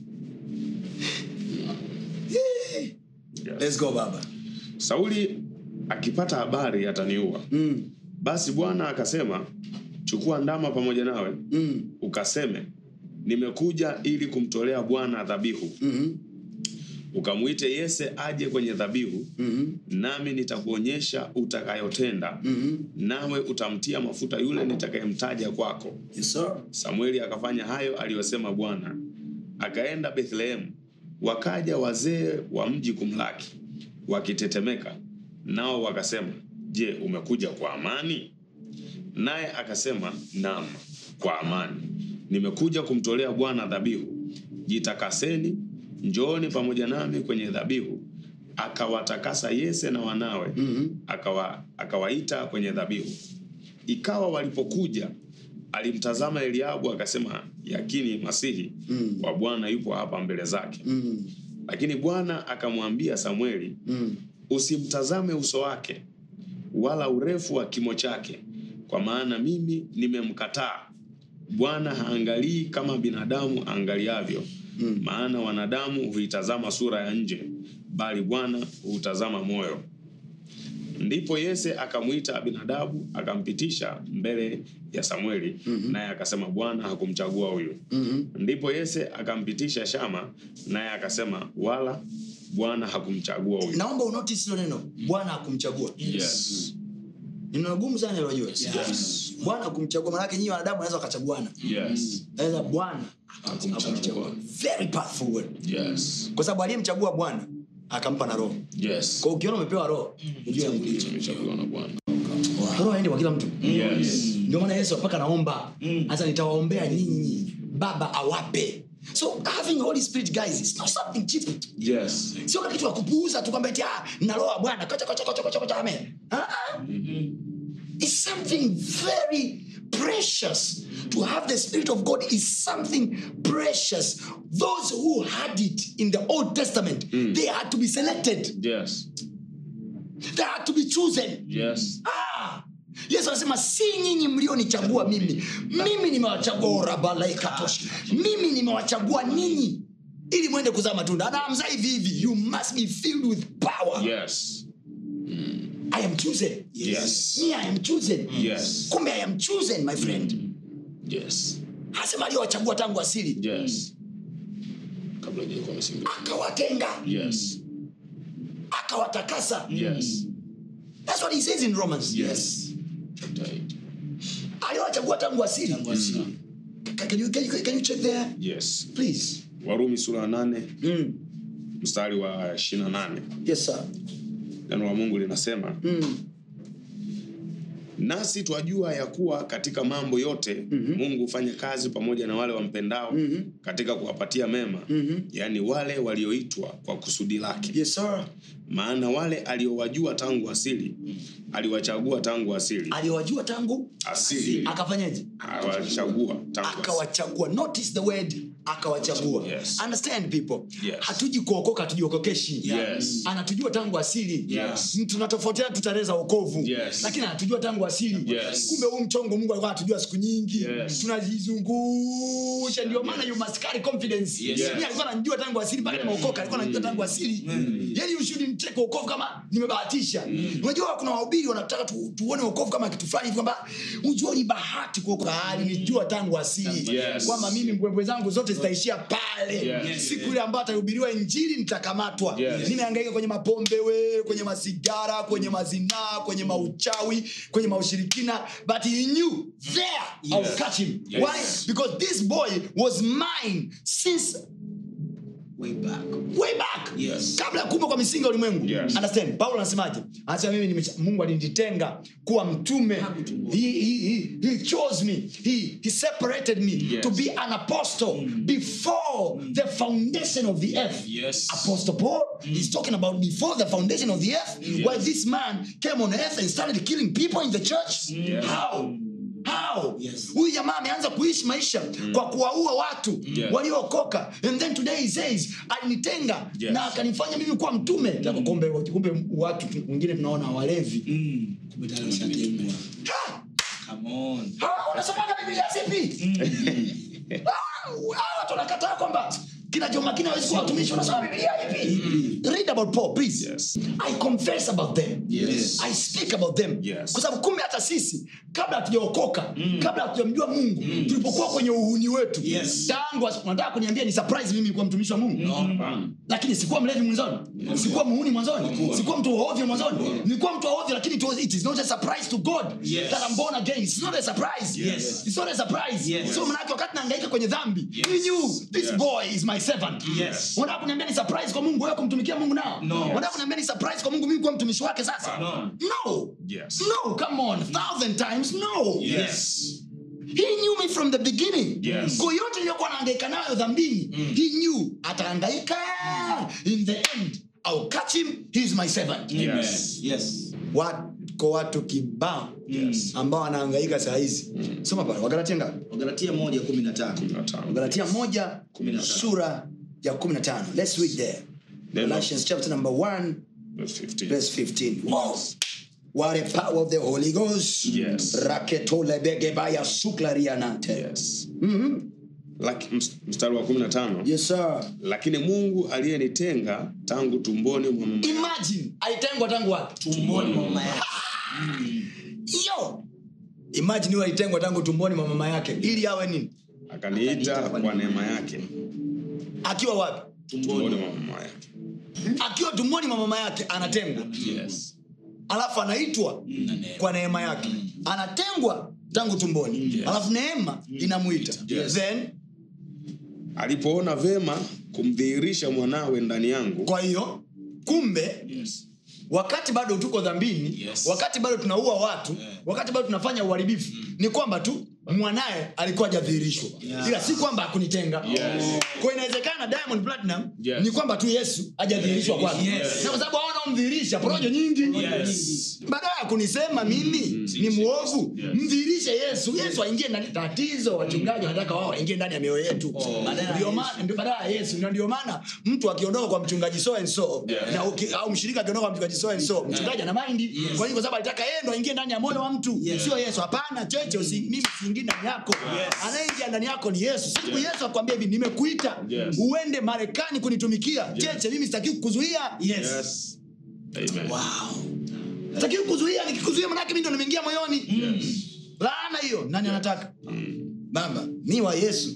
S2: let's go baba
S5: sauli akipata habari ataniua
S2: mm.
S5: basi bwana akasema chukua ndama pamoja nawe
S2: Mm.
S5: ukaseme nimekuja ili kumtolea bwana dhabihu
S2: Mhm.
S5: ukamwite yese aje kwenye dhabihu
S2: Mhm.
S5: nami nitakuonyesha utakayotenda
S2: Mhm.
S5: nawe utamtia mafuta yule nitakayemtaja kwako
S2: Yes, sir.
S5: samueli akafanya hayo aliyosema bwana akaenda bethlehemu wakaja wazee wa mji kumlaki wakitetemeka nao wakasema je umekuja kwa amani naye akasema nam kwa amani nimekuja kumtolea bwana dhabihu jitakaseni njooni pamoja nami kwenye dhabihu akawatakasa yese na wanawe
S2: Mhm.
S5: akawa, akawaita kwenye dhabihu ikawa walipokuja alimtazama eliabu akasema yakini masihi
S2: Mm.
S5: wa bwana yupo hapa mbele zake
S2: Mm.
S5: lakini bwana akamwambia samueli
S2: Mm.
S5: usimtazame uso wake wala urefu wa kimo chake kwa maana mimi nimemkataa bwana haangalii kama binadamu aangaliavyo
S2: Mm.
S5: maana wanadamu huitazama sura ya nje bali bwana huutazama moyo ndipo yese akamwita abinadabu akampitisha mbele ya samueli
S2: Mhm.
S5: naye akasema bwana hakumchagua huyu
S2: Mhm.
S5: ndipo yese akampitisha shama naye akasema wala bwana hakumchagua huyu
S2: naomba unotice hilo neno bwana akumchagua
S4: Yes.
S2: neno gumu sana ilojua
S4: Yes.
S2: bwana akumchagua manake nyinyi wanadamu wanaweza wakachaguana
S4: Yes.
S2: naweza bwana
S4: Hakumchagua.
S2: very powerful word
S4: Yes.
S2: kwa sababu aliyemchagua bwana akampa na roho
S4: Yes.
S2: kwa ukiona umepewa roho ujue ya Mungu.
S4: Tumechaguliwa na Bwana.
S2: roho aende kwa kila mtu
S4: Yes.
S2: ndio maana yesu mpaka naomba hasa nitawaombea nyinyi baba awape so having holy spirit guys it's not something cheap
S4: Yes.
S2: sio kama kitu ya kupuuza tu kwamba eti ah na roho ya bwana kocha kocha kocha kocha kocha amen ah ah. it's something very precious to have the spirit of god is something precious those who had it in the old testament they had to be selected
S4: Yes.
S2: they had to be chosen
S4: Yes.
S2: Ah! yesu anasema si nyinyi mlionichagua mimi mimi nimewachagua orabalaikatosh mimi nimewachagua ninyi ili mwende kuzaa matunda anaamza hivi hivi you must be filled with power
S4: Yes.
S2: i am chosen
S4: Yes.
S2: me i am chosen
S4: Yes.
S2: kumbe i am chosen my friend
S4: Yes.
S2: anasema aliyowachagua tangu asili
S4: Yes. Kabla hujakuwa msingi.
S2: akawatenga
S4: Yes.
S2: akawatakasa
S4: Yes.
S2: that's what he says in romans
S4: Yes. Right.
S2: aliyowachagua tangu asili can you, can you, can you check there
S5: yes
S2: please
S5: warumi sura ya nane
S2: mm.
S5: mstari wa ishirina nane
S2: yes sir
S5: neno la mungu linasema
S2: mm.
S5: nasi twajua ya kuwa katika mambo yote mm-hmm. mungu hufanya kazi pamoja na wale wampendao mm-hmm. katika kuwapatia mema mm-hmm. yaani wale walioitwa kwa kusudi lake
S2: yes sir
S5: maana wale aliowajua tangu asili aliwachagua tangu asili
S2: aliwajua tangu
S5: asili
S2: akafanyaje
S5: awachagua tangu asili.
S2: akawachagua notice the word akawachagua
S5: Yes.
S2: understand people
S5: Yes.
S2: hatuji kuokoka hatujiokokeshi
S5: Yes.
S2: anatujua tangu asili
S5: Yes.
S2: tunatofautiana tu tarehe za wokovu
S5: Yes.
S2: lakini anatujua tangu asili
S5: Yes.
S2: kumbe huu mchongo mungu alikuwa anatujua siku nyingi
S5: Yes.
S2: tunajizungusha ndio maana you must carry confidence
S5: Yes.
S2: Mimi alikuwa ananijua tangu asili mpaka nimeokoka alikuwa ananijua tangu asili yani you shouldn't take wokovu kama nimebahatisha unajua kuna wahubiri wanataka tu, tuone wokovu kama kitu fulani hivi kwamba unajua ni bahati kuokoka hali nijua tangu asili
S5: Yes.
S2: kwamba mimi mbwembwe zangu zote zitaishia pale
S5: Yes.
S2: siku ile ambayo atahubiriwa injili nitakamatwa
S5: Yes.
S2: nimeangaika kwenye mapombe we kwenye masigara kwenye mazinaa kwenye mauchawi kwenye maushirikina but he knew there I will catch him
S5: Yes.
S2: why because this boy was mine since
S3: Way back.
S2: way back
S3: Yes.
S2: kabla ya kuumba kwa misingi ya ulimwengu
S5: Yes.
S2: understand paulo anasemaje anasema mimi nimecha- mungu alinitenga kuwa mtume he, he, he, he chose me he, he separated me
S5: Yes.
S2: to be an apostle before the foundation of the earth
S4: Yes.
S2: apostle paul is talking about before the foundation of the earth where this man came on earth and started killing people in the church
S5: Yes.
S2: how how
S3: Yes.
S2: huyu jamaa ameanza kuishi maisha kwa kuwaua watu
S5: Yes.
S2: waliookoka and then today he says alinitenga
S5: Yes.
S2: na akanifanya mimi kuwa mtume mm. kumbe kumbe watu wengine tunaona walevi
S3: Mm. Kumbe tayari washatengwa.
S2: Ha!
S3: Come on.
S2: Hawa wanasomaga biblia zipi Hawa- hawa watu wanakataa kwamba kina jomakini awezi kuwa watumishi wanasoma biblia ipi read about paul please
S5: Yes.
S2: i confess about them
S3: Yes.
S2: i speak about them
S5: Yes.
S2: kwa sababu kumbe hata sisi kabla hatujaokoka kabla hatujamjua mungu tulipokuwa kwenye uhuni wetu
S3: Yes.
S2: tangu as- unataka kuniambia ni surprise mimi kuwa mtumishi wa mungu
S5: Hapana.
S2: lakini sikuwa mlevi mwanzoni sikuwa muhuni mwanzoni sikuwa mtu wa ovyo mwanzoni nilikuwa mtu wa ovyo lakini it, was, it is not a surprise to god
S3: Yes.
S2: that I'm born again it's not a surprise
S3: Yes.
S2: it's not a surprise
S3: Yes.
S2: so manake wakati naangaika kwenye dhambi he knew this
S5: Yes.
S2: boy is my servant
S3: Yes.
S2: unataka kuniambia ni surprise kwa mungu wewe kumtumikia mungu nao
S3: No.
S2: unataka kuniambia ni surprise kwa mungu mimi kuwa mtumishi wake sasa
S3: No.
S2: no
S5: Yes.
S2: no come on thousand times no
S3: Yes.
S2: he knew me from the beginning
S5: Yes.
S2: kwa yote niliyokuwa naangaika nayo dhambini he knew ataangaika in the end I'll catch him he's my servant
S5: Yes.
S3: Yes.
S2: wako watu kibao
S3: Yes.
S2: ambao wanaangaika saa hizi soma pale wagalatia ngapi
S3: Wagalatia moja kumi na tano.
S5: Kumi na tano.
S2: wagalatia moja
S3: Kumi na tano.
S2: sura ya 15 let's read there
S5: Neno.
S2: galatians chapter number 1
S5: Verse 15.
S2: verse 15 wow. what a power of the holy ghost
S5: Yes.
S2: raketolebegebaya suklarianante
S5: Yes. Laki- ms- mstari wa kumi na tano
S2: yes sir
S5: lakini mungu aliyenitenga tangu tumboni mwa mama
S2: imagine alitengwa tangu wapi
S3: Tumboni mwa mama yake.
S2: yo imagine huyo alitengwa tangu tumboni mwa mama yake ili awe nini
S5: akaniita kwa neema yake
S2: akiwa wapi
S5: tumboni mwa mama yake
S2: akiwa tumboni mwa mama yake anatengwa
S5: yes.
S2: alafu anaitwa kwa neema yake anatengwa tangu tumboni alafu neema inamwita
S5: Yes.
S2: then
S5: alipoona vema kumdhihirisha mwanawe ndani yangu
S2: kwa hiyo kumbe
S3: Yes.
S2: wakati bado tuko dhambini
S3: Yes.
S2: wakati bado tunaua watu wakati bado tunafanya uharibifu ni kwamba tu mwanaye alikuwa hajadhihirishwa
S3: Yeah.
S2: ila si kwamba hakunitenga
S5: Yes.
S2: kwa inawezekana diamond platinum
S5: Yes.
S2: ni kwamba tu yesu hajadhihirishwa kwake
S3: Yes.
S2: na kwa sababu aona umdhihirisha porojo nyingi
S3: Yes.
S2: badala ya kunisema mimi ni mwovu mdhihirishe yesu yesu aingie ndani tatizo wachungaji wanataka wao waingie ndani ya mioyo yetu
S3: Badala ya
S2: Ndio
S3: Yesu.
S2: maana- ndio badala ya yesu na ndio maana mtu akiondoka kwa mchungaji so and so
S5: Yeah.
S2: na uki- au mshirika akiondoka kwa mchungaji so and so mchungaji ana maindi kwa nini kwa sababu alitaka yeye ndo aingie ndani ya moyo wa mtu sio yesu hapana cheche usi, mimi siingie ndani yako anayeingia ndani yako ni yesu siku yesu akwambia hivi nimekuita
S5: Yes.
S2: uende marekani kunitumikia cheche mimi sitaki kukuzuia
S3: Yes.
S5: Yes. Amen.
S2: sitaki kukuzuia nikikuzuia manake mimi ndo nimeingia moyoni laana hiyo nani anataka baba mi wa yesu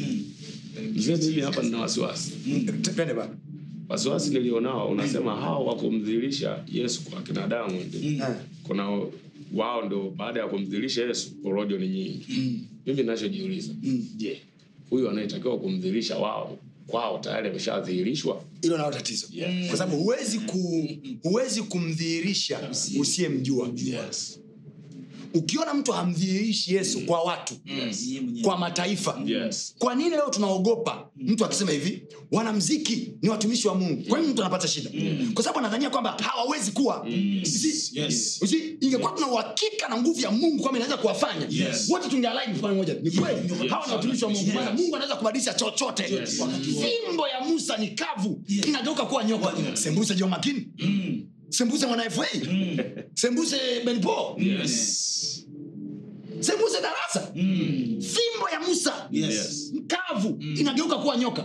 S4: mzee mimi hapa nina wasiwasi
S2: T- twende baba
S4: wasiwasi nilionao unasema hao wa kumdhihirisha yesu kwa kina Diamond
S2: Eh.
S4: kuna wao ndo baada ya kumdhihirisha yesu porojo ni nyingi mimi nachojiuliza je huyu anayetakiwa kumdhihirisha wao kwao tayari ameshadhihirishwa
S2: hilo nalo tatizo kwa sababu huwezi ku, huwezi kumdhihirisha usiyemjua
S4: yes.
S2: ukiona mtu hamdhihirishi yesu kwa watu
S3: Yeye mwenyewe.
S2: kwa mataifa
S4: Yes.
S2: kwa nini leo tunaogopa mtu akisema hivi wanamziki ni watumishi wa mungu kwa nini mtu anapata shida kwa sababu anadhania kwamba hawawezi kuwa You see?
S3: Yes.
S2: You see? ingekuwa tuna uhakika na nguvu ya mungu kwamba inaweza kuwafanya
S3: Yes.
S2: wote tungealaini mfano moja ni kweli hawa ni watumishi wa mungu maana mungu anaweza kubadilisha chochote fimbo ya musa ni kavu inageuka kuwa nyoka sembuse jo makini sembuse mwana fa sembuse benpo
S3: Yes.
S2: sembuse darasa fimbo ya musa
S3: Yes.
S2: kavu inageuka kuwa nyoka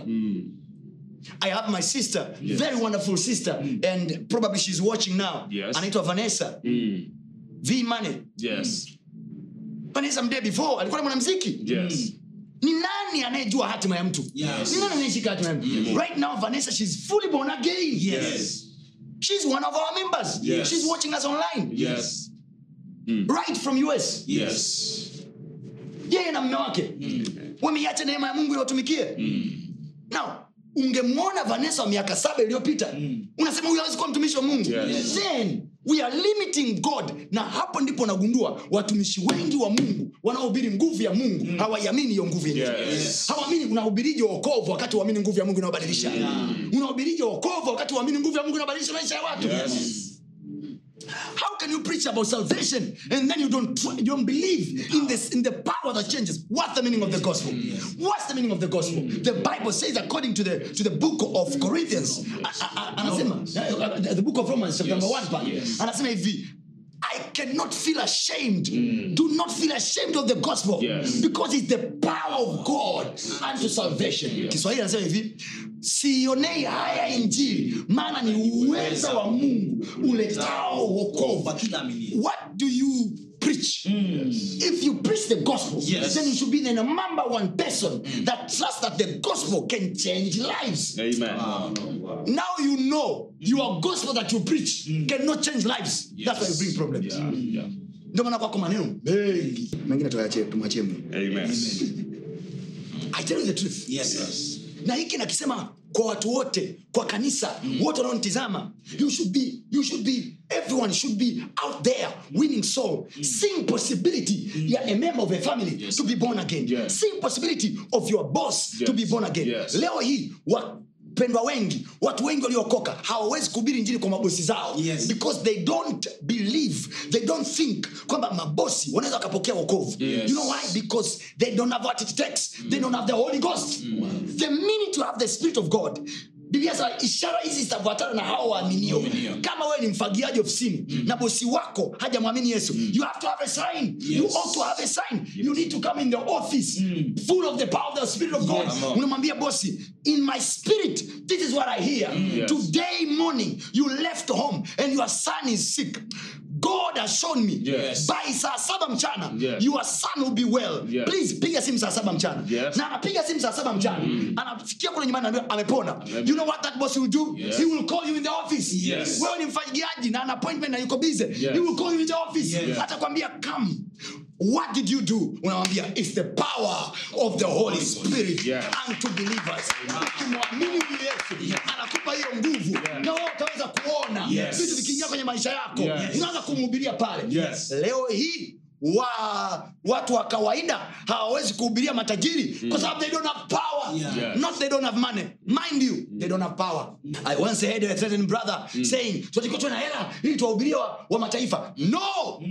S2: i have my sister very wonderful sister and probably she's watching now
S4: Yes.
S2: anaitwa vanessa
S4: Mm.
S2: v money
S4: Yes.
S2: vanessa mday before alikuwa na mwanamziki
S4: Yes.
S2: ni nani anayejua hatima ya mtu
S3: Yes.
S2: ni nani anayeshika hatima ya mtu right now vanessa she's fully born again
S3: Yes.
S2: she's one of our members
S4: Yes.
S2: she's watching us online
S4: Yes.
S2: right from us
S3: Yes.
S2: yeye na mme wake wameiacha neema ya mungu iwatumikie now ungemwona vanessa wa miaka saba iliyopita unasema huyu hawezi kuwa mtumishi wa mungu
S4: Yes.
S2: then we are limiting god na hapo ndipo nagundua watumishi wengi wa mungu wanaohubiri nguvu ya mungu hawaiamini hiyo nguvu yenyewe
S4: Yes.
S2: hawamini unahubirije wokovu wakati uamini nguvu ya mungu inayobadilisha unahubirije wokovu wakati uamini nguvu ya mungu inayobadilisha maisha ya watu How can you preach about salvation and then you don't try, you don't believe in this in the power that changes? What's the meaning of the gospel? What's the meaning of the gospel? The Bible says according to the to the book of Corinthians, a- a- a- anasema uh, uh, the book of Romans chapter number 1 pale. Anasema hivi I I cannot feel ashamed. Do not feel ashamed of the gospel
S4: Yes.
S2: because it's the power of God unto salvation. Kiswahili anasema hivi siionei haya injili maana ni uweza wa mungu uletao wokovu
S3: Kwa kila aminiye.
S2: what do you preach if you preach the gospel
S3: Yes.
S2: then you should be the number one person that trusts that the gospel can change lives
S5: Amen.
S2: now you know your gospel that you preach cannot change lives that's why you bring problems
S4: Yeah, yeah.
S2: ndio maana kwako maneno mengi mengine tuachie tumwachie mungu
S5: Amen.
S2: i tell you the truth
S3: Yes.
S2: na hiki nakisema kwa watu wote kwa kanisa wote wanaonitizama you should be you should be everyone should be out there winning soul seeing possibility ya a member of a family to be born again
S4: Yes.
S2: seeing possibility of your boss to
S4: Yes.
S2: be born again
S4: Yes.
S2: leo hii wapendwa wengi watu wengi waliokoka hawawezi kuhubiri njiri kwa mabosi zao
S3: Yes.
S2: because they don't believe they don't think kwamba mabosi wanaweza wakapokea wokovu
S4: Yes.
S2: you know why because they don't have what it takes they don't have the holy ghost the minute you have the spirit of god biblia sema ishara hizi zitafuatana na hao waaminio kama wewe ni mfagiaji ofisini na bosi wako hajamwamini yesu you have to have a sign you ought to have a sign you need to come in the office full of the power of the spirit of god unamwambia bosi in my spirit this is what i hear
S4: Yes.
S2: today morning you left home and your son is sick god has shown me
S4: Yes.
S2: by saa saba mchana
S4: Yes.
S2: your son will be well
S4: Yes.
S2: please piga simu saa saba mchana
S4: Yes.
S2: na anapiga simu saa saba mchana anafikia kule nyumbani anaambiwa amepona you know what that boss will do
S4: Yes.
S2: he will call you in the office
S4: Yes.
S2: wewe ni mfanyiaji na ana appointment na yuko busy
S4: Yes.
S2: he will call you in the office
S4: Yes.
S2: atakwambia come what did you do unamwambia it's the power of the holy spirit
S4: Yes.
S2: unto believers ukimwamini huyu yesu anakupa hiyo nguvu na wewe utaweza kuona
S4: Yes.
S2: vitu vikiingia kwenye maisha yako
S4: Yes.
S2: unaanza kumhubiria pale
S4: Yes.
S2: leo hii wa watu wa kawaida hawawezi kuhubiria matajiri kwa sababu they don't have power
S3: Yeah.
S4: Yes.
S2: not they don't have money mind you they don't have power i once heard a certain brother saying tunatakiwa tuwe na hela ili tuwahubirie wa, wa mataifa no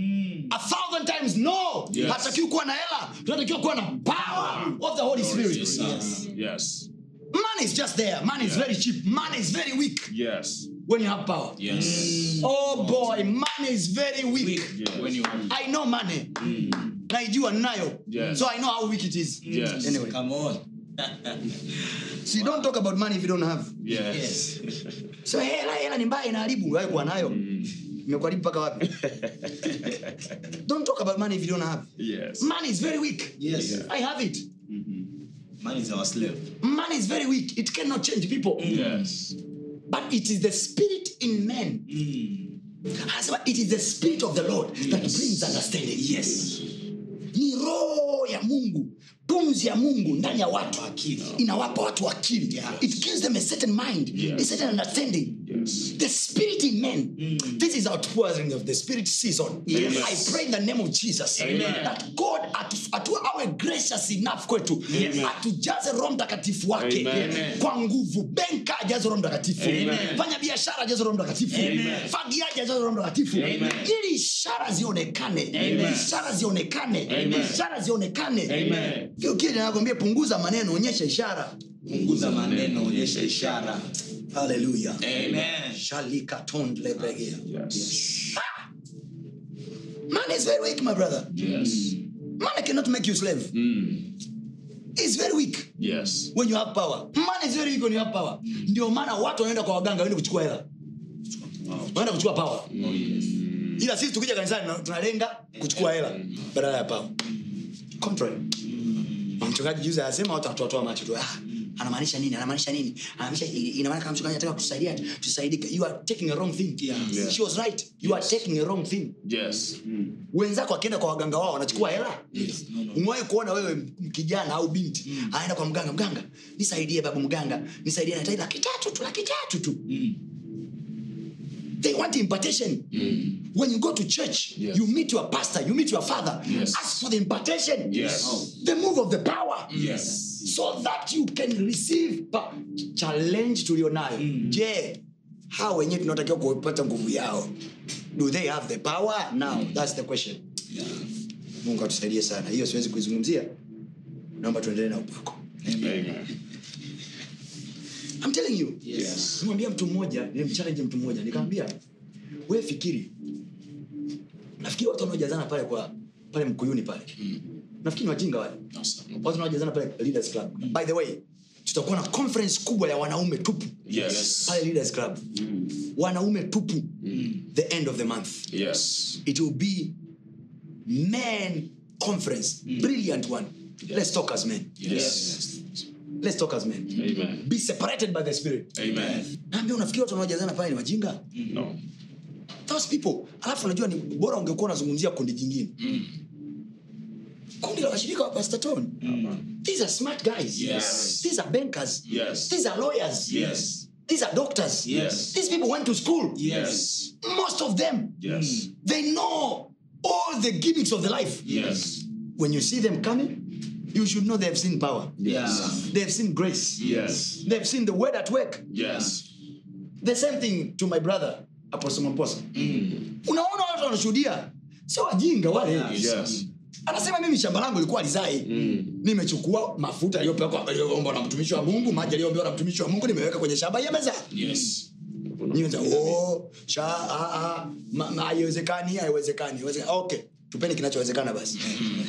S2: a thousand times no
S4: Yes.
S2: hatakiwi kuwa na hela tunatakiwa kuwa na power of the holy spirit
S4: Yes. Yes.
S2: money is just there money is very cheap money is very weak
S5: Yes.
S2: when you have power
S4: Yes.
S2: oh boy money is very weak
S5: Yes.
S4: When you
S2: i know money naijua ninayo
S4: Yes.
S2: so i know how weak it is
S4: Yes.
S2: anyway
S3: Come on.
S2: so you don't talk about money if you don't have
S5: Yes.
S3: Yes.
S2: so hela hela ni mbaya inaharibu wewe kuwa nayo imekuharibu mpaka wapi don't talk about money if you don't have
S5: Yes.
S2: money is very weak
S3: Yes.
S2: i have it
S3: Man is our slave.
S2: money is very weak it cannot change people
S4: Yes.
S2: but it is the spirit in men anasema it is the spirit of the lord that brings understanding
S3: Yes.
S2: ni roho ya mungu pumzi ya mungu ndani ya watu
S3: Akili.
S2: inawapa watu akili
S3: Yeah.
S2: it gives them a certain mind
S4: Yes.
S2: a certain understanding
S4: Yes.
S2: the spirit in men this is outpouring of the spirit season
S3: Yes.
S2: i pray in the name of jesus
S4: Amen.
S2: that god atu, atu, awe gracious enough kwetu atujaze roho mtakatifu wake
S4: Amen.
S2: kwa nguvu benka ajaze roho mtakatifu
S4: Amen.
S2: fanya biashara ajaze roho mtakatifu fagiaji ajaze roho mtakatifu
S4: Amen.
S2: ili ishara zionekane
S4: Amen.
S2: ishara zionekane
S4: Amen.
S2: ishara zionekane
S4: Amen.
S2: kile nakwambia punguza maneno onyesha ishara
S3: Punguza maneno, onyesha ishara.
S2: haleluya
S3: Amen.
S2: shalikatondlebegea
S4: Yes.
S2: man is very weak my brother
S4: Yes.
S2: man cannot make you slave
S4: Mm.
S2: is very weak
S4: Yes.
S2: when you have power man is very weak when you have power ndio maana watu wanaenda kwa waganga waende kuchukua hela wanaenda kuchukua power
S4: Oh, yes.
S2: ila sisi tukija kanisani tuna- tunalenga kuchukua hela badala ya power contrary Na mchungaji juzi anasema watu watoatoa macho tu ah, anamaanisha nini anamaanisha nini anamaanisha ina maana kama mchungaji anataka kutusaidia tusaidike you are taking a wrong thing
S3: Yeah.
S4: Yeah.
S2: she was right you are taking a wrong thing
S4: Yes.
S2: wenzako akienda kwa waganga wao wanachukua hela
S3: Yes. No, no.
S2: umewahi kuona wewe m- kijana au binti anaenda kwa mganga mganga nisaidie babu mganga nisaidie nahitaji laki tatu tu laki tatu tu they want impartation when you go to church
S4: Yes.
S2: you meet your pastor you meet your father
S4: Yes.
S2: ask for the impartation
S4: Yes.
S2: the move of the power
S4: Yes.
S2: so that you can receive pa- challenge tulionayo je hawa wenyewe tunatakiwa kupata nguvu yao do they have the power now that's the question mungu atusaidie sana hiyo siwezi kuizungumzia naomba tuendelee na upako
S5: Amen.
S2: I'm telling you
S4: Yes.
S2: nimwambia mtu mmoja nilimchallenge mtu mmoja nikamwambia we fikiri nafikiri watu wanaojazana pale kwa pale mkuyuni pale nafikiri ni wajinga wale
S3: No, sir.
S2: watu wanaojazana pale leaders club by the way tutakuwa na conference kubwa ya wanaume tupu
S5: Yes.
S2: pale leaders club wanaume tupu the end of the month
S5: Yes.
S2: it will be men conference brilliant one let's talk as men
S3: Yes.
S2: let's talk as men
S5: Amen.
S2: be separated by the spirit
S5: Amen.
S2: naambia unafikiri watu wanaojazana pale ni wajinga
S5: No.
S2: those people alafu unajua ni bora ungekuwa unazungumzia kundi jingine kundi la washirika wa pastor Tony. these are smart guys
S3: Yes.
S2: these are bankers
S5: Yes.
S2: these are lawyers
S3: Yes.
S2: these are doctors
S3: Yes.
S2: these people went to school
S3: Yes.
S2: most of them
S5: Yes.
S2: they know all the gimmicks of the life
S5: Yes.
S2: when you see them coming you should know they have seen power
S3: Yeah.
S2: they have seen grace
S5: Yes.
S2: they have seen the word at work
S5: Yes.
S2: the same thing to my brother apostle mamposa unaona watu wanashuhudia sio wajinga wale
S5: Yes.
S2: anasema mimi shamba langu ilikuwa lizai nimechukua mafuta aliyopelekwa- aliyoomba na mtumishi wa mungu maji aliyoombewa na mtumishi wa mungu nimeweka kwenye shamba ya meza
S3: Yes.
S2: Nianza, oh, sha ah, ah, ma- ma- haiwezekani haiwezekani haiwezekani. okay tupeni kinachowezekana basi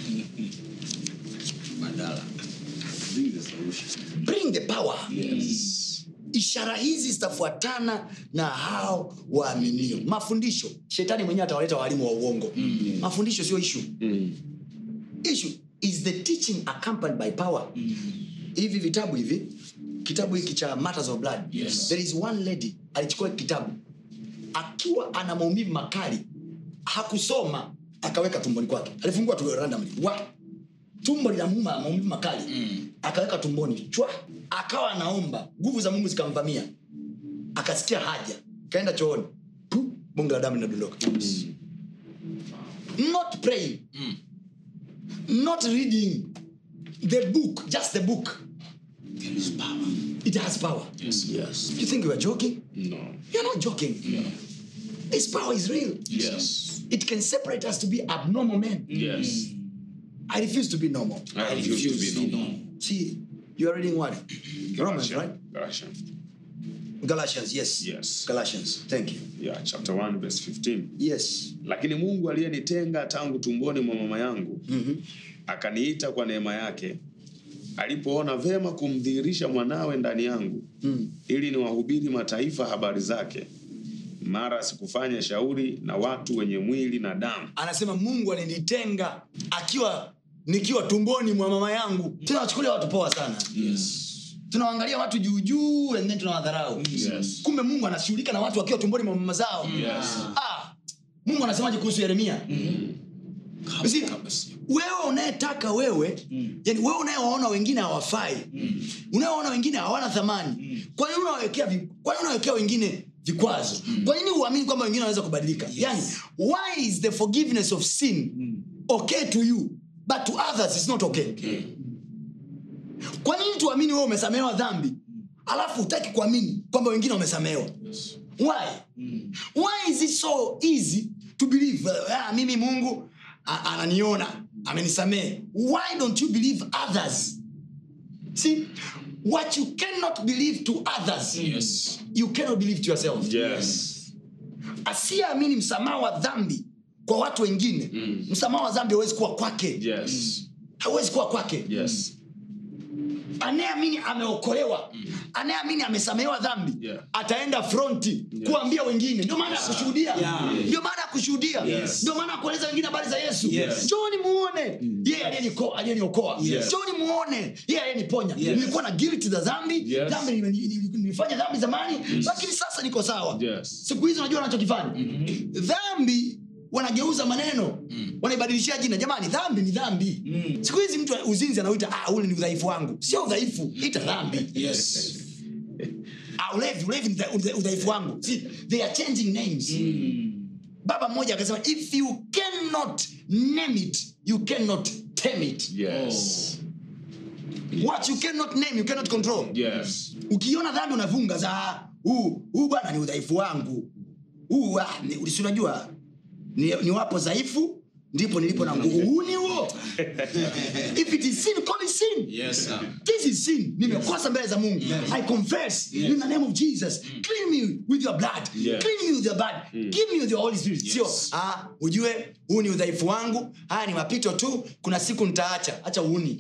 S3: Badala. Bring the solution.
S2: bring the power
S3: Yes.
S2: ishara hizi zitafuatana na hao waaminio mafundisho shetani mwenyewe atawaleta walimu wa uongo mafundisho sio ishu issue is the teaching accompanied by power hivi vitabu hivi kitabu hiki cha matters of blood
S3: Yes.
S2: there is one lady alichukua kitabu akiwa ana maumivu makali hakusoma akaweka tumboni kwake alifungua tu randomly wa tumbo linamuuma maumivu makali akaweka tumboni chwa akawa anaomba nguvu za mungu zikamvamia akasikia haja kaenda chooni Pu, bonge la damu linadondoka not praying not reading the book just the book
S3: There is power.
S2: it has power
S3: Yes.
S5: Yes.
S2: you think you are joking
S5: No.
S2: you're not joking this power is real
S5: Yes.
S2: it can separate us to be abnormal men
S5: Yes.
S2: i refuse to be normal
S5: I refuse to be normal.
S2: see you are reading what romans right
S5: Galatians.
S2: galatians yes
S5: Yes.
S2: galatians thank you
S5: Yeah, chapter 1 verse 15.
S2: yes
S5: Lakini Mungu aliyenitenga tangu tumboni mwa mama yangu akaniita kwa neema yake alipoona vema kumdhihirisha mwanawe ndani yangu ili niwahubiri mataifa habari zake mara sikufanya shauri na watu wenye mwili na damu
S2: anasema mungu alinitenga akiwa nikiwa tumboni mwa mama yangu tunawachukulia watu poa sana
S3: Yes.
S2: tunawaangalia watu juujuu and then tunawadharau
S5: Yes.
S2: kumbe mungu anashughulika na watu wakiwa tumboni mwa mama zao
S5: Yes.
S2: ah, mungu anasemaje kuhusu yeremia You see,
S3: Kabisa.
S2: wewe unayetaka wewe yani wewe unayewaona wengine hawafai unayewaona wengine hawana thamani kwa nini unawekea vi- kwa nini unawekea wengine vikwazo kwa nini uamini kwamba wengine wanaweza kubadilika yani why is the forgiveness of sin okay to you but to others it's not okay kwa nini tuamini wewe umesamehewa dhambi alafu hutaki kuamini kwamba wengine wamesamehewa why why is it so easy to believe uh, ah, mimi mungu a- ananiona amenisamehe why don't you believe others see what you cannot believe to others
S3: Yes.
S2: you cannot believe to yourself
S5: Yes.
S2: asiyeamini msamaha wa dhambi kwa watu wengine msamaha wa dhambi hawezi kuwa kwake
S5: Yes.
S2: hawezi kuwa kwake
S5: Yes.
S2: anayeamini ameokolewa anayeamini amesamehewa dhambi
S5: Yeah.
S2: ataenda fronti kuambia wengine ndio maana ya kushuhudia
S3: Yeah.
S2: ndio maana ya kushuhudia
S3: Yes.
S2: ndio maana ya kueleza wengine habari za yesu
S3: Yes.
S2: njoni muone yeye aliyeniko- aliyeniokoa
S3: Yes.
S2: njoni muone yeye aliyeniponya
S3: Yes.
S2: nilikuwa na guilt za dhambi
S5: Yes.
S2: dhambi nime- nili- nilifanya dhambi zamani lakini sasa niko sawa
S5: Yes.
S2: siku hizi unajua wanachokifanya dhambi wanageuza maneno wanaibadilishia jina jamani dhambi ni dhambi siku hizi mtu uzinzi anauita ah, ule ni udhaifu wangu sio udhaifu ita dhambi
S3: Yes.
S2: ah, ulevi ulevi ni udha- udha- udhaifu wangu See, they are changing names baba mmoja akasema if you cannot name it you cannot tame it
S5: Yes.
S2: what you cannot name you cannot control
S5: Yes.
S2: ukiona dhambi unavunga za huu huu bwana ni udhaifu wangu huu ah, ni- si unajua ni, ni wapo dhaifu ndipo nilipo na nguvu huu ni huo if it is sin call it sin
S3: Yes, sir.
S2: this is sin nimekosa mbele za mungu i confess in the name of jesus clean me with your blood
S5: Yes.
S2: clean me with your blood give me with your holy spirit sio ah ujue huu ni udhaifu wangu haya ni mapito tu kuna siku nitaacha acha uuni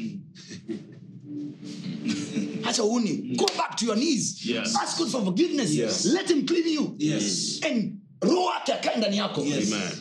S2: acha uuni go back to your knees
S5: Yes.
S2: ask god for forgiveness
S5: Yes.
S2: let him clean you
S3: Yes.
S2: and roho yake akae ndani yako
S3: Yes.
S5: Amen.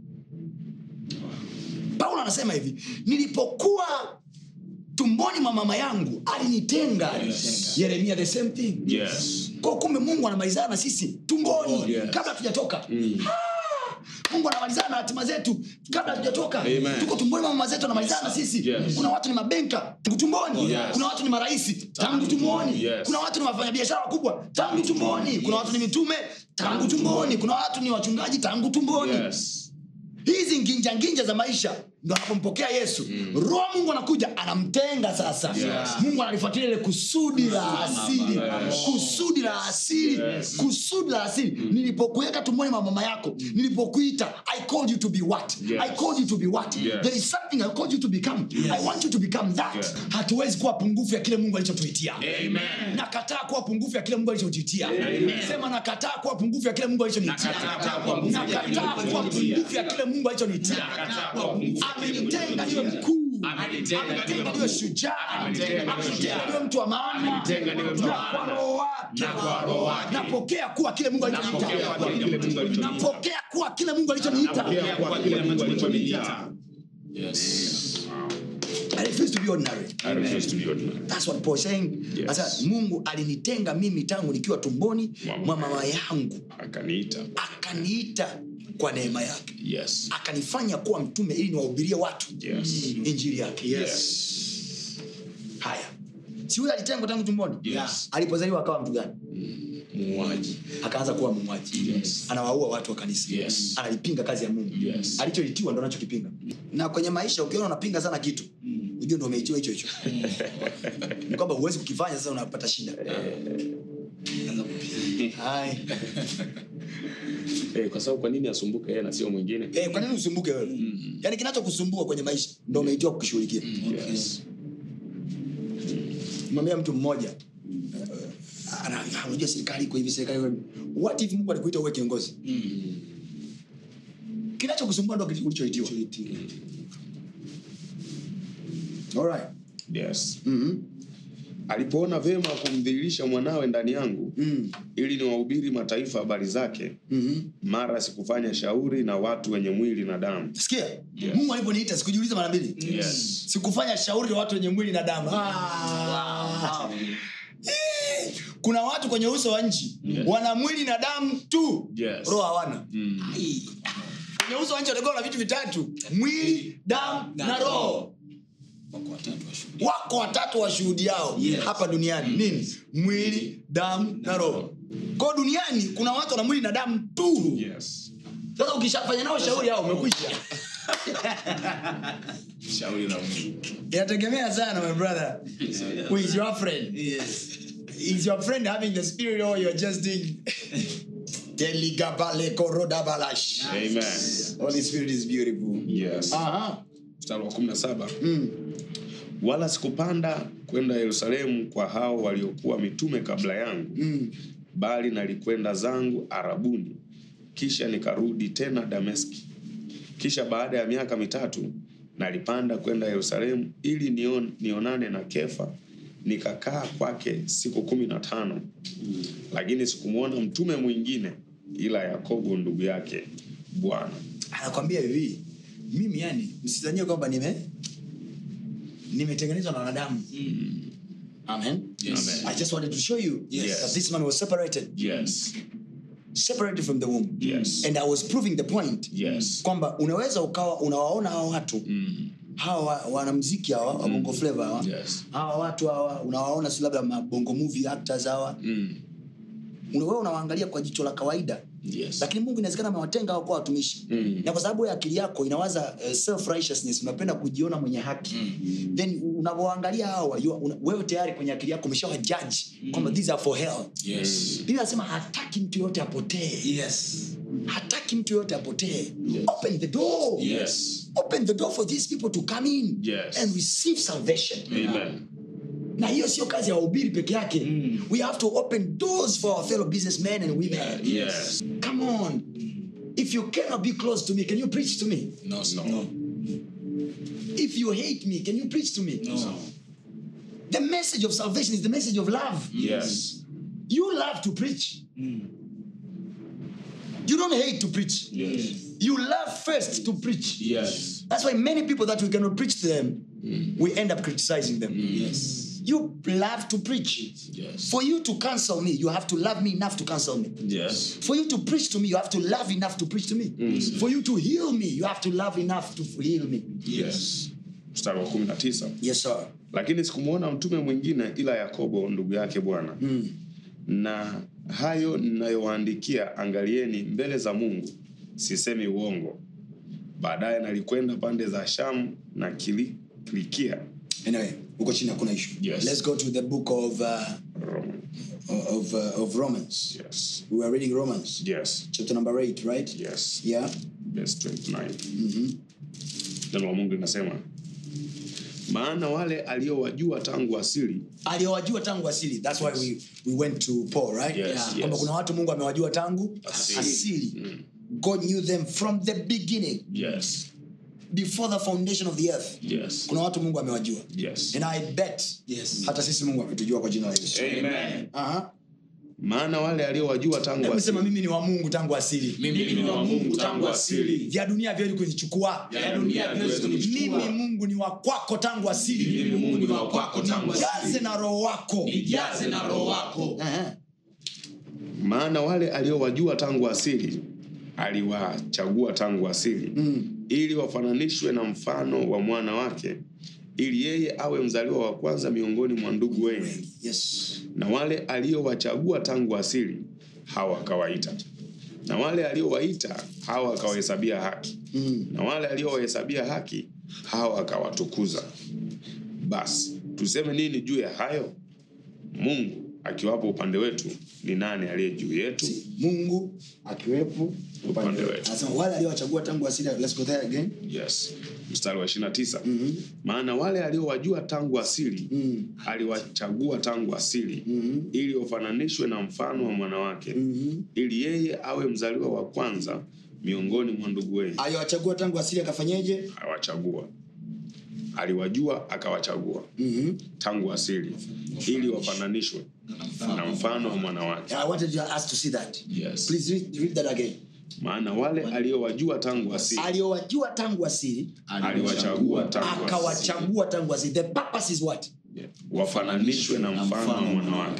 S2: paulo anasema hivi nilipokuwa tumboni mwa mama yangu alinitenga
S3: Yes.
S2: yeremia the same thing
S5: Yes.
S2: kwa kumbe mungu anamalizana na sisi tumboni
S5: Yes.
S2: kabla hatujatoka Ah! mungu anamalizana na hatima zetu kabla hatujatoka
S5: Amen.
S2: tuko tumboni mwa mama zetu anamalizana na sisi
S5: Yes.
S2: kuna watu ni mabenka tangu tumboni
S5: Yes.
S2: kuna watu ni maraisi tangu tumboni
S5: Yes.
S2: kuna watu ni wafanyabiashara wakubwa tangu tumboni kuna watu ni mitume tangu tumboni kuna watu ni wachungaji tangu tumboni
S5: Yes.
S2: hizi nginja nginja za maisha ndo anapompokea yesu mm. roho wa mungu anakuja anamtenga sasa
S5: Yes.
S2: mungu analifuatilia ile kusudi la asili
S5: Yes.
S2: kusudi la asili
S5: Yes.
S2: kusudi la asili nilipokuweka tumboni mwa mama yako nilipokuita i called you to be what
S5: Yes.
S2: i called you to be what
S5: Yes.
S2: there is something i called you to become i want you to become that
S5: Yes.
S2: hatuwezi kuwa pungufu ya kile mungu alichotuitia
S5: Amen.
S2: nakataa kuwa pungufu ya kile mungu alichotuitia
S5: Amen.
S2: sema nakataa kuwa pungufu ya kile mungu alichoniitia
S3: Nakataa kuwa pungufu ya kile
S2: nakataa
S3: Mungu
S2: kuwa
S3: alichoniitia.
S2: pungufu ya kile mungu alichoniitia
S3: Nakataa kuwa pungufu ya kile Mungu
S2: amenitenga niwe mkuu
S3: Amenitenga niwe
S2: amenitenga
S3: mkuu.
S2: niwe shujaa
S3: Amenitenga niwe
S2: amenitenga
S3: shujaa.
S2: niwe mtu wa maana
S3: Amenitenga niwe mtu wa
S2: na kwa
S3: maana.
S2: roho wake
S3: Na kwa roho wake.
S2: napokea kuwa kile mungu
S3: Napokea
S2: alichoniita
S3: kuwa kile Mungu alichoniita.
S2: napokea kuwa kile mungu alichoniita
S3: Napokea kuwa kile Mungu alichoniita.
S2: I refuse to be ordinary
S5: I refuse to be ordinary.
S2: That's what Paul is saying.
S5: Yes.
S2: Asa, mungu alinitenga mimi tangu nikiwa tumboni
S5: Mwa
S2: mwa mama yangu
S5: Akaniita.
S2: akaniita kwa neema yake
S5: Yes.
S2: akanifanya kuwa mtume ili niwahubirie watu
S5: Yes.
S2: injili yake
S5: Yes.
S2: haya si huyo alitengwa tangu tumboni
S5: Yes.
S2: alipozaliwa akawa mtu gani
S5: Muuaji.
S2: akaanza kuwa muuaji
S5: Yes.
S2: anawaua watu wa kanisa
S5: Yes.
S2: analipinga kazi ya mungu
S5: Yes.
S2: alichoitiwa ndo anachokipinga na kwenye maisha ukiona unapinga sana kitu ujue ndo umeitiwa hicho hicho ni kwamba huwezi kukifanya sasa unapata shida Hai.
S5: Eh, kwa sababu kwa nini asumbuke yeye na sio mwingine?
S2: Eh, kwa nini usumbuke wewe yaani kinachokusumbua kwenye maisha ndo umeitiwa kukishughulikia
S5: Yes.
S2: mwambia mtu mmoja eh, ana- ah, unajua serikali iko hivi serikali iko hivi. what if mungu alikuita uwe kiongozi kinachokusumbua ndo ulichoitiwa Alright.
S5: Yes.
S2: Mhm.
S5: Alipoona vema kumdhihirisha mwanawe ndani yangu
S2: Mm.
S5: ili niwahubiri mataifa habari zake,
S2: Mhm.
S5: mara sikufanya shauri na watu wenye mwili na damu.
S2: sikia mungu aliponiita sikujiuliza mara mbili
S5: Yes.
S2: sikufanya shauri na watu wenye mwili na damu Ah. Eh, kuna watu kwenye uso wa nchi wana mwili na damu tu
S5: Yes.
S2: roho hawana
S5: Mm.
S2: kwenye uso wa nchi watakiwa na vitu vitatu mwili damu na roho
S3: Wako watatu washuhudi.
S2: wako watatu washuhudiao
S3: Yes.
S2: hapa duniani nini mwili damu na roho kwao duniani kuna watu wana mwili na damu tu
S5: Yes.
S2: sasa ukishafanya nao shauri hao umekwisha
S3: Shauri la Mungu.
S2: inategemea sana my brother who is your friend
S3: Yes.
S2: is your friend having the spirit or you're just doing Deligabale korodabalash.
S5: Amen.
S2: Holy Spirit is beautiful.
S5: Yes.
S2: Aha.
S5: Mstari wa 17.
S2: Mm.
S5: Wala sikupanda kwenda Yerusalemu kwa hao waliokuwa mitume kabla yangu,
S2: Mm.
S5: bali nalikwenda zangu Arabuni, kisha nikarudi tena Dameski. Kisha baada ya miaka mitatu nalipanda kwenda Yerusalemu ili nion, nionane na Kefa, nikakaa kwake siku kumi na tano, lakini sikumwona mtume mwingine ila Yakobo ndugu yake Bwana.
S2: anakwambia hivi mimi yani msizanie kwamba nime nimetengenezwa na wanadamu amen
S3: Yes.
S5: Amen.
S2: i just wanted to show you
S5: Yes.
S2: that this man was separated
S5: Yes.
S2: separated from the womb
S5: Yes.
S2: and i was proving the point
S5: Yes.
S2: kwamba unaweza ukawa unawaona hawa watu
S5: Mm.
S2: hawa wa- wanamziki hawa wa bongo flava hawa
S5: Yes.
S2: hawa watu hawa unawaona si labda mabongo movie actors hawa
S5: Mm.
S2: Una- wewe unawaangalia kwa jicho la kawaida
S5: Yes.
S2: lakini mungu inawezekana amewatenga hao kuwa watumishi
S5: Mm.
S2: na kwa sababu ya akili yako inawaza uh, self righteousness unapenda kujiona mwenye haki then unavyoangalia hawa you- una- wewe tayari kwenye akili yako umeshawa judge kwamba these are for hell
S3: Yes.
S2: biblia anasema hataki mtu yoyote apotee
S3: Yes.
S2: hataki mtu yoyote apotee open the door
S5: Yes.
S2: open the door for these people to come in
S5: Yes.
S2: and receive salvation
S5: Amen.
S2: na hiyo sio kazi ya wahubiri peke yake we have to open doors for our fellow businessmen and women
S5: Yes.
S2: come on if you cannot be close to me can you preach to me
S3: No, sir.
S5: No.
S2: if you hate me can you preach to me the message of salvation is the message of love
S5: Yes.
S2: you love to preach you don't hate to preach
S5: Yes.
S2: you love first to preach
S5: Yes.
S2: that's why many people that we cannot preach to them we end up criticizing them
S3: Yes.
S2: you love to preach
S5: Yes.
S2: for you to cancel me you have to love me enough to cancel me
S5: Yes.
S2: for you to preach to me you have to love enough to preach to me for you to heal me you have to love enough to heal me
S5: Yes. Mstari wa kumi na tisa.
S2: yes sir
S5: lakini sikumwona mtume mwingine ila yakobo ndugu yake bwana mm. na hayo ninayowaandikia angalieni mbele za mungu sisemi uongo baadaye nalikwenda pande za shamu na Kili- kilikia
S2: anyway uko chini hakuna issue
S5: Yes.
S2: let's go to the book of uh,
S5: Roma.
S2: of, uh, of romans
S5: yes.
S2: we are reading romans
S5: yes.
S2: chapter number 8 right
S5: yes.
S2: yeah
S5: Verse 29. neno la mungu linasema maana wale aliowajua tangu asili
S2: aliyowajua tangu asili thats why we, we went to paul right
S5: Yes,
S2: Yeah.
S5: yes.
S2: kwamba kuna watu mungu amewajua tangu
S5: Asili.
S2: asili god knew them from the beginning
S5: yes.
S2: before the foundation of the earth
S5: Yes.
S2: kuna watu mungu amewajua
S5: Yes.
S2: and i bet
S3: Yes.
S2: hata sisi mungu ametujua kwa jina la yesu
S5: Amen.
S2: Aha.
S5: maana wale aliowajua tangu
S2: Hebu
S5: asili
S2: sema mimi ni wa mungu tangu asili
S3: Mimi ni wa Mungu tangu asili.
S2: vya dunia vyawezi kunichukua
S3: Ya dunia haviwezi kunichukua.
S2: mimi mungu ni wa kwako tangu asili
S3: Mimi Mungu ni wa kwako tangu
S2: jaze
S3: asili.
S2: na roho wako
S3: Nijaze na roho wako.
S2: Aha.
S5: maana wale aliowajua tangu asili aliwachagua tangu asili mm. ili wafananishwe na mfano wa mwana wake ili yeye awe mzaliwa wa kwanza miongoni mwa ndugu wengi
S2: yes
S5: na wale aliowachagua tangu asili hawa akawaita na wale aliowaita hawa akawahesabia haki mm. na wale aliowahesabia haki hawa akawatukuza basi tuseme nini juu ya hayo mungu akiwapo upande wetu ni nani aliye juu yetu
S2: mungu akiwepo
S5: Upande wetu.
S2: anasema wale aliowachagua tangu asili let's go there again
S5: yes mstari wa 29 mm-hmm. maana wale aliowajua tangu asili mm. aliwachagua tangu asili mm-hmm. ili wafananishwe na mfano wa mwanawake mm-hmm. ili yeye awe mzaliwa wa kwanza miongoni mwa ndugu wengi
S2: aliowachagua tangu asili akafanyeje
S5: awachagua aliwajua akawachagua mm-hmm. tangu asili ili wafananishwe na mfano wa mwanawake
S2: i wanted you us to see that
S5: Yes.
S2: please read, read that again
S5: maana wale aliowajua tangu asili
S2: aliowajua tangu asili
S5: aliwachagua tangu asili
S2: akawachagua tangu asili the purpose is what
S5: wafananishwe na mfano wa mwanawake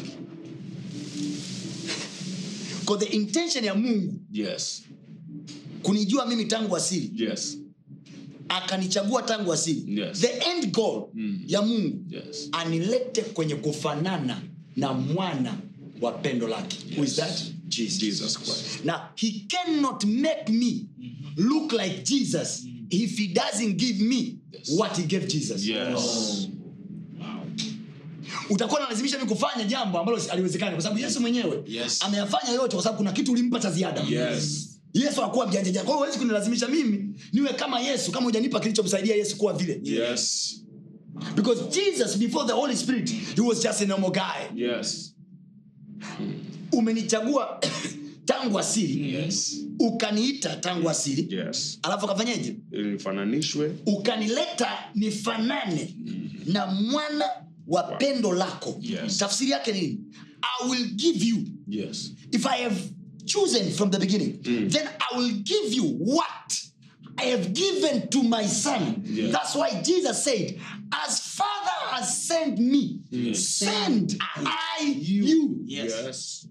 S2: because the intention ya mungu
S5: yes
S2: kunijua mimi tangu asili
S5: yes
S2: akanichagua tangu asili
S5: Yes.
S2: the end goal ya mungu
S5: yes
S2: anilete kwenye kufanana na mwana wa pendo lake who is that jesus,
S5: jesus christ
S2: now he cannot make me look like jesus if he doesn't give me what he gave jesus
S5: yes
S2: utakuwa nalazimisha mi kufanya jambo ambalo si- haliwezekani kwa sababu yesu mwenyewe
S3: Yes.
S2: ameyafanya yote kwa sababu kuna kitu ulimpa cha ziada
S5: yes
S2: yesu akuwa mjanja janja. kwa hiyo huwezi kunilazimisha mimi niwe kama yesu kama hujanipa kilichomsaidia yesu kuwa vile
S5: yes
S2: because jesus before the holy spirit he was just a normal guy
S5: yes
S2: umenichagua tangu asili
S5: yes
S2: ukaniita tangu asili
S5: yes
S2: alafu akafanyeje
S5: ili nifananishwe
S2: ukanileta nifanane na mwana wa pendo lako
S5: Yes.
S2: tafsiri yake nini i will give you
S5: yes
S2: if i have chosen from the beginning then i will give you what i have given to my son
S5: Yeah.
S2: that's why jesus said as father has sent me send i you
S3: Yes.
S5: yes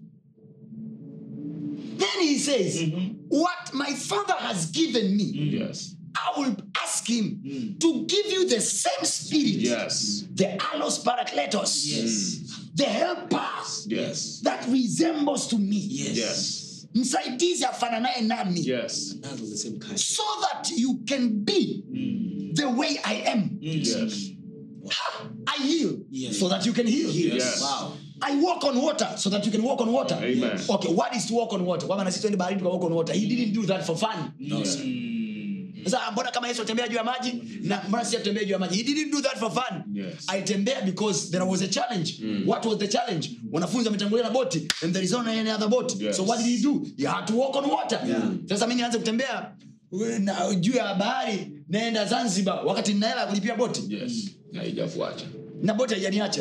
S2: then he says what my father has given me
S5: yes
S2: I will ask him to give you the same spirit,
S5: yes
S2: the allos parakletos, the helper
S5: yes
S2: that resembles to me.
S5: yes
S2: Msaidizi afananaye nami.
S5: yes
S3: That's of the same kind.
S2: So that you can be the way I am.
S5: yes
S2: Ha! I heal
S3: Yes.
S2: so that you can heal.
S5: Yes.
S3: Wow.
S2: I walk on water so that you can walk on water.
S5: Amen.
S2: Okay, what is to walk on water? Kwamba na sisi tuende baharini tuka walk on water. He didn't do that for fun.
S3: No, sir.
S2: Sasa mbona kama Yesu atembea juu ya maji na mbona sisi atembea juu ya maji? He didn't do that for fun.
S5: Yes.
S2: Alitembea because there was a challenge. What was the challenge? Wanafunzi wametangulia na boti and there is only any other boat.
S5: Yes.
S2: So what did he do? He had to walk on water. Sasa mimi nianze kutembea we- na juu ya bahari naenda Zanzibar wakati nina hela ya kulipia boti
S4: yes na haijafuata
S2: na boti haijaniacha.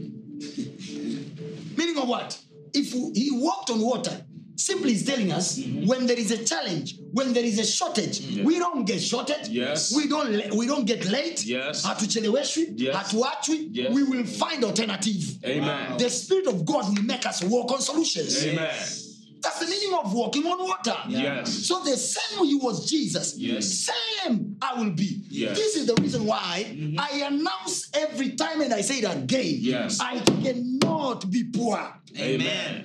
S2: Meaning of what? If he walked on water, simply is telling us when there is a challenge, when there is a shortage, we don't get shortage.
S5: Yes.
S2: We don't le- we don't get late.
S5: Yes.
S2: Hatucheleweshwi.
S5: Yes.
S2: Hatuachwi.
S5: Yes.
S2: We will find alternative.
S5: Amen.
S2: The spirit of God will make us walk on solutions.
S5: Amen.
S2: That's the meaning of walking on water.
S5: Yes.
S2: So the same he was Jesus,
S5: Yes.
S2: same I will be.
S5: Yes.
S2: This is the reason why I announce every time and I say it again.
S5: Yes.
S2: I cannot be poor.
S5: Amen.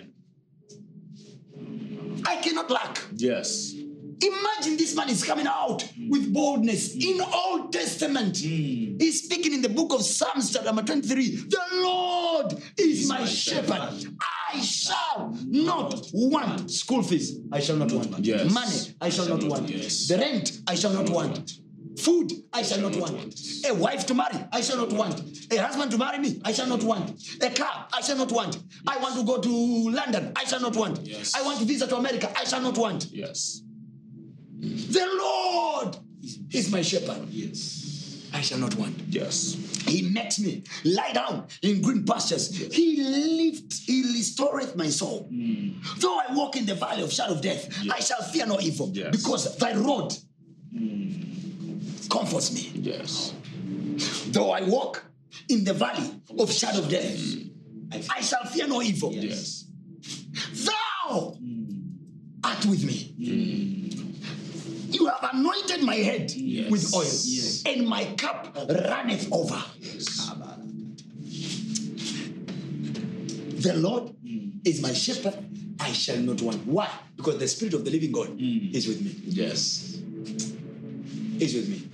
S2: I cannot lack.
S5: Yes.
S2: Imagine this man is coming out with boldness in Old Testament. He's speaking in the book of Psalms, chapter number 23. The Lord is my, shepherd. I shall not want school fees. I shall not want
S5: Yes.
S2: money. I shall not want
S5: yes.
S2: the rent. I shall not want food. I shall not want a wife to marry. I shall not want a husband to marry me. I shall not want a car. I shall not want. I want to go to London. I shall not want.
S5: Yes.
S2: I want to visit to America. I shall not want.
S5: Yes.
S2: The Lord is my shepherd.
S3: Yes.
S2: I shall not want.
S5: Yes.
S2: He makes me lie down in green pastures. He lifts, he restoreth my soul. Though I walk in the valley of shadow of death, I shall fear no evil,
S5: Yes.
S2: because thy rod comforts me.
S5: Yes.
S2: Though I walk in the valley of shadow of death, I shall fear no evil.
S5: Yes.
S2: Thou art with me. You have anointed my head
S5: Yes.
S2: with oil,
S3: Yes.
S2: and my cup runneth over. The Lord is my shepherd, I shall not want. Why? Because the Spirit of the living God is with me.
S5: Yes.
S2: Is with me.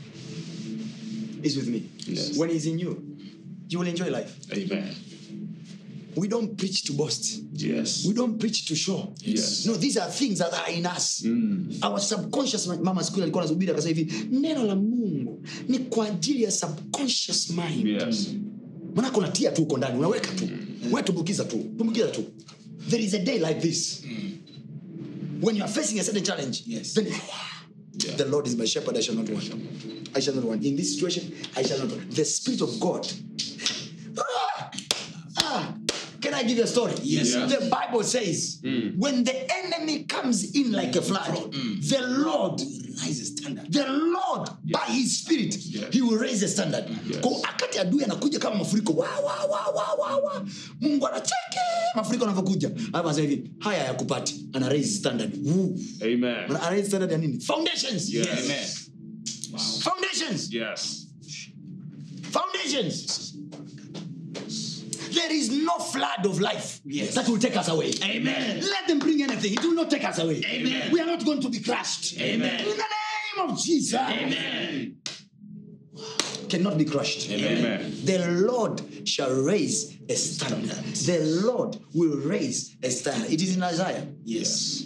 S2: Is with me.
S5: Yes.
S2: When He's in you, you will enjoy life.
S5: Amen.
S2: We don't preach to boast.
S5: Yes.
S2: We don't preach to show.
S5: Yes.
S2: No, these are things that are in us. Our subconscious mind. Mama siku ile alikuwa anahubiri akasema hivi, neno la Mungu ni kwa ajili ya subconscious mind.
S5: Yes.
S2: Maana unatia tu uko ndani, unaweka tu. Wewe tumbukiza tu. Tumbukiza tu. There is a day like this. When you are facing a certain challenge,
S3: Yes.
S2: then
S5: Yeah.
S2: the Lord is my shepherd, I shall not want. I shall not want. In this situation, I shall not want. The Spirit of God. Ah! Ah! Can I give you a story?
S3: Yes,
S5: sir.
S2: The Bible says, when the enemy comes in like a flood, the Lord
S3: Rise a standard.
S2: the lord by his spirit he will raise the standard kwa wakati adui anakuja kama mafuriko wa, wa, wa, wa, wa, wa. mungu anacheke mafuriko anavyokuja Alafu anasema hivi haya yakupati ana raise standard Woo.
S5: Amen.
S2: ana raise standard ya nini foundations
S5: Yes.
S3: Amen.
S2: foundations
S5: Yes.
S2: foundations there is no flood of life
S3: Yes.
S2: that will take us away.
S3: Amen.
S2: Let them bring anything. It will not take us away.
S3: Amen.
S2: We are not going to be crushed.
S3: Amen.
S2: In the name of Jesus.
S3: Amen.
S2: Cannot be crushed.
S5: Amen.
S2: The Lord shall raise a standard. The Lord will raise a standard. It is in Isaiah.
S3: Yes.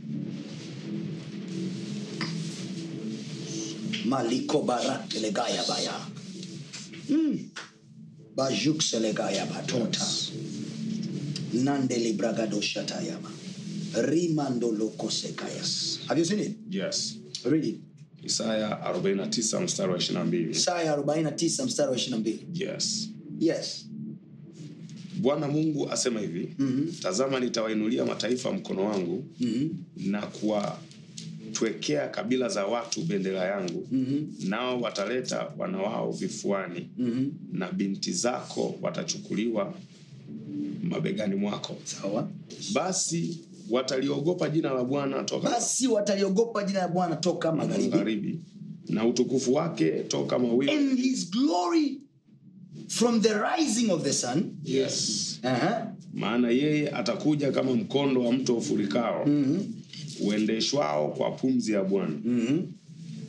S2: Maliko barat legaya baya. Mm. Bajuk selegaya batota. Nande libragado shatayama. Rimando loko sekayas. Have you seen it?
S5: Yes.
S2: Read it.
S5: Isaya 49 mstari wa 22.
S2: Isaya 49 mstari wa 22.
S5: Yes.
S2: Yes.
S5: Bwana Mungu asema hivi, tazama nitawainulia mataifa mkono wangu na kuwatwekea kabila za watu bendera yangu nao wataleta wana wao vifuani na binti zako watachukuliwa mabegani mwako.
S2: Sawa.
S5: Basi wataliogopa jina la Bwana toka
S2: Basi wataliogopa jina la Bwana toka magharibi.
S5: magharibi na utukufu wake toka mawingu.
S2: And his glory from the rising of the sun.
S5: Yes.
S2: Uh-huh.
S5: maana yeye atakuja kama mkondo wa mto ufurikao uendeshwao kwa pumzi ya bwana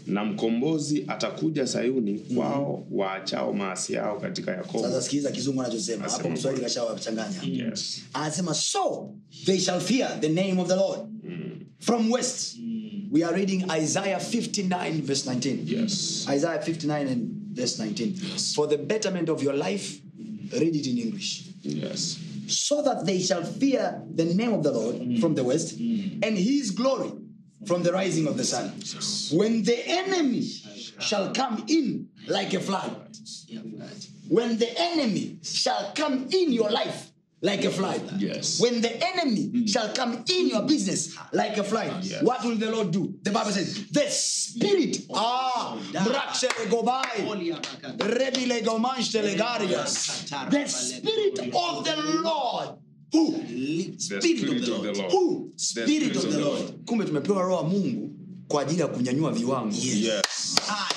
S5: na mkombozi atakuja sayuni kwao waachao maasi yao katika yakobo
S2: sasa sikiliza kizungu anachosema hapo
S5: Anasema
S2: mswahili kashawachanganya
S5: yes.
S2: anasema so they shall fear the name of the lord from west we are reading isaiah 59 verse 19
S5: Yes.
S2: isaiah 59 and verse 19 for the betterment of your life read it in english
S5: Yes.
S2: so that they shall fear the name of the Lord from the west and his glory from the rising of the sun. When the enemy shall come in like a flood, when the enemy shall come in your life like a flood,
S5: Yes.
S2: when the enemy shall come in your business like a flood,
S5: Yes.
S2: what will the Lord do? The Bible says, the spirit, ah, Mrakselegobai, Rebilegomanstelegarias, the spirit of the Lord. Who?
S5: The spirit of the Lord.
S2: Who? Spirit of the Lord. Kumbe tumepewa roho wa Mungu kwa ajili ya kunyanyua viwango.
S5: Yes.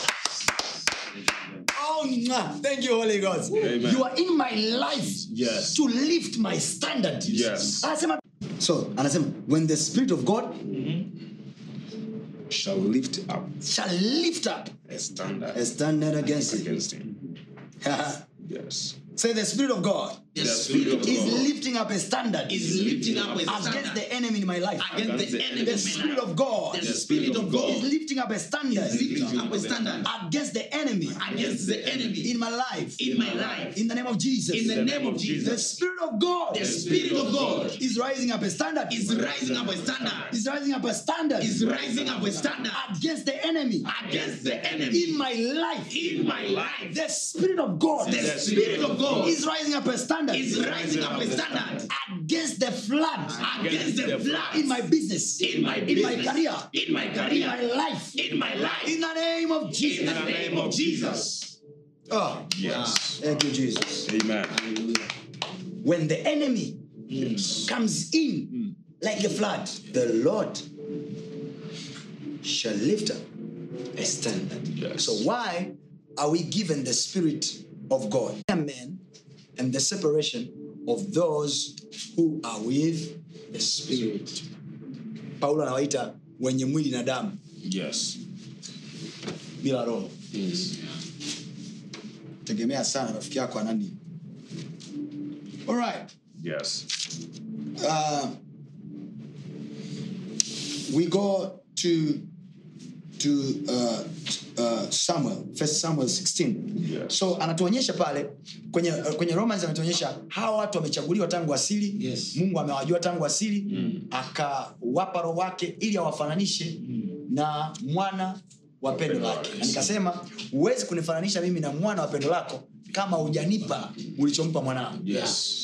S2: Oh, mwah. thank you, Holy Ghost.
S5: Amen.
S2: You are in my life
S5: Yes.
S2: to lift my standard.
S5: Yes.
S2: Anasema, so anasema when the spirit of God
S5: Shall lift up
S2: shall lift up
S5: a standard
S2: a standard against it.
S5: against him. Yes.
S2: Say the spirit of God
S3: The
S5: The
S3: spirit of
S2: is
S3: God
S2: lifting up a standard
S3: is lifting up a
S2: against
S3: standard
S2: the enemy in my life.
S3: against the enemy.
S2: The spirit of God
S3: The spirit of
S2: is
S3: God
S2: lifting up a standard
S3: is lifting up a standard
S2: against the enemy
S3: against the enemy
S2: in my life.
S3: in my life.
S2: In the name of Jesus.
S3: In the name of
S2: The
S3: Jesus,
S2: Spirit of God
S3: the spirit of God
S2: is rising up a standard.
S3: is rising up a standard.
S2: Is rising up a standard
S3: Is rising up a standard
S2: against the enemy
S3: against the enemy
S2: in my life.
S3: in my life.
S2: The Spirit of God
S3: The spirit of God
S2: is rising up a standard
S3: is rising up a standard
S2: against the flood
S3: against the flood
S2: in my business,
S3: in my
S2: in my
S3: business,
S2: career,
S3: in my
S2: in
S3: career,
S2: my life.
S3: in my life.
S2: In the name of
S3: In
S2: Jesus.
S3: the name of Jesus.
S2: Oh,
S5: Yes.
S2: thank you, Jesus.
S5: Amen.
S2: When the enemy
S5: Yes.
S2: comes in like a flood, the Lord shall lift up a standard.
S5: Yes.
S2: So why are we given the Spirit of God? Amen. And the separation of those who are with the Spirit. Paulo anawaita wenye mwili na damu
S5: Yes.
S2: bila roho. Tegemea sana rafiki yako anani. All right.
S5: Yes.
S2: uh, we go to to uh, uh, Samuel, First Samuel 16.
S5: Yes.
S2: So anatuonyesha pale kwenye kwenye Romans anatuonyesha hawa watu wamechaguliwa tangu asili.
S3: Yes.
S2: Mungu amewajua tangu asili akawapa roho wake ili awafananishe na mwana wa pendo lake. Na nikasema huwezi kunifananisha mimi na mwana wa pendo lako kama hujanipa ulichompa mwanao.
S5: Yes.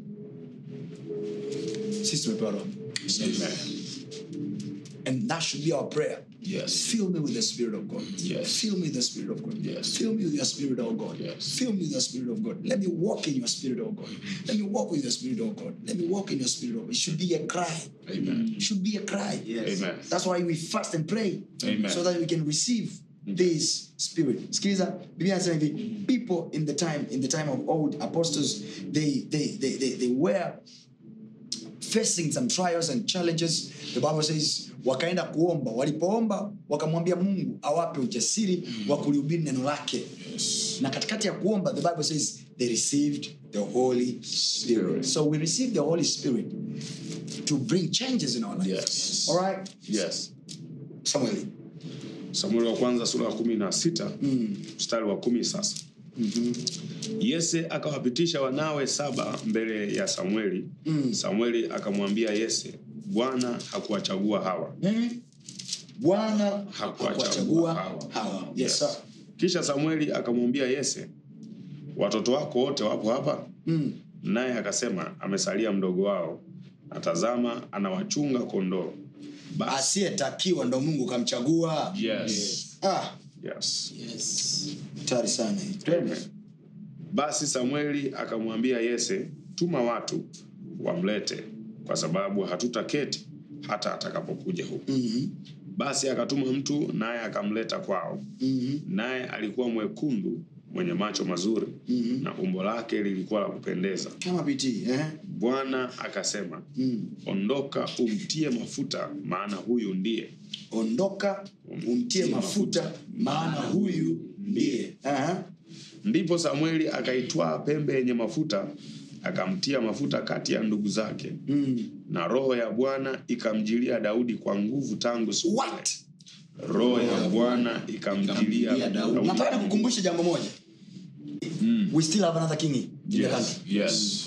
S2: Sisi tumepewa roho.
S5: Amen.
S2: And that should be our prayer.
S5: Yes.
S2: Fill me with the Spirit of God.
S5: Yes.
S2: Fill me with the Spirit of God.
S5: Yes.
S2: Fill me with your Spirit, oh God.
S5: Yes.
S2: Fill me with your Spirit of God. Let me walk in your Spirit, oh God. Let me walk with your Spirit, oh God. Let me walk in your Spirit, oh God. It should be a cry.
S5: Amen.
S2: It should be a cry.
S5: Amen.
S2: That's why we fast and pray.
S5: Amen.
S2: So that we can receive this spirit. Sikiliza, Biblia inasema hivi, people in the time in the time of old apostles they they they they, they were facing some trials and challenges the bible says wakaenda kuomba walipoomba wakamwambia mungu awape ujasiri wa kulihubiri neno lake na katikati ya kuomba the bible says they received the holy spirit so we receive the holy spirit to bring changes in our life
S5: Yes.
S2: all right
S5: Yes.
S2: samuel
S5: samueli wa kwanza sura ya kumi na sita mstari wa kumi sasa yese akawapitisha wanawe saba mbele ya samueli samueli akamwambia yese bwana hakuwachagua hawa
S2: Mhm. bwana
S5: Hakuwachagua
S2: hakuwachagua
S5: hawa.
S2: hawa yes, sir.
S5: kisha samueli akamwambia yese watoto wako wote wapo hapa
S2: Mm.
S5: naye akasema amesalia mdogo wao natazama anawachunga kondoo basi
S2: asiyetakiwa ndo mungu kamchagua
S5: yes.
S2: ah,
S5: Yes.
S2: hatari sana hii. Twende.
S5: basi samueli akamwambia yese tuma watu wamlete kwa sababu hatutaketi hata atakapokuja huku
S2: Mhm.
S5: basi akatuma mtu naye akamleta kwao
S2: Mhm.
S5: naye alikuwa mwekundu mwenye macho mazuri
S2: Mhm.
S5: na umbo lake lilikuwa la kupendeza
S2: kama pitii eh?
S5: bwana akasema
S2: mm.
S5: ondoka umtie mafuta maana huyu ndiye
S2: ondoka umtie mafuta maana huyu ndiye Aha.
S5: ndipo samueli akaitwaa pembe yenye mafuta akamtia mafuta kati ya ndugu zake
S2: Mm.
S5: na roho ya bwana ikamjilia daudi kwa nguvu tangu siku
S2: What?
S5: ile. roho ya bwana ikamjilia
S3: Ikamjilia Daudi.
S5: daudi
S2: nataka nikukumbushe jambo moja we still have another king in the
S5: yes.
S2: country
S5: yes.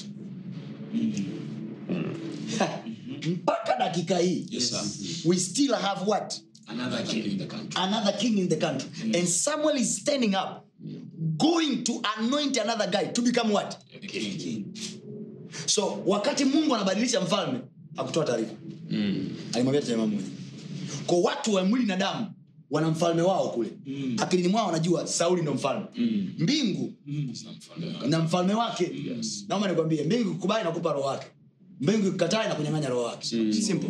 S2: mpaka dakika hii
S3: Yes, sir.
S2: we still have what
S3: Another king in the country.
S2: another king in the country and samuel is standing up going to anoint another guy to become what
S3: The king.
S2: so wakati mungu anabadilisha mfalme akutoa taarifa alimwambia tu jamaa moja kwa watu wa mwili na damu wana mfalme wao kule mm. akilini mwao wanajua sauli ndo mfalme mm. mbingu na mfalme wake yes. naomba nikwambie mbingu ikubali nakupa roho wake mbingu ikikataa na kunyang'anya roho wake mm. simple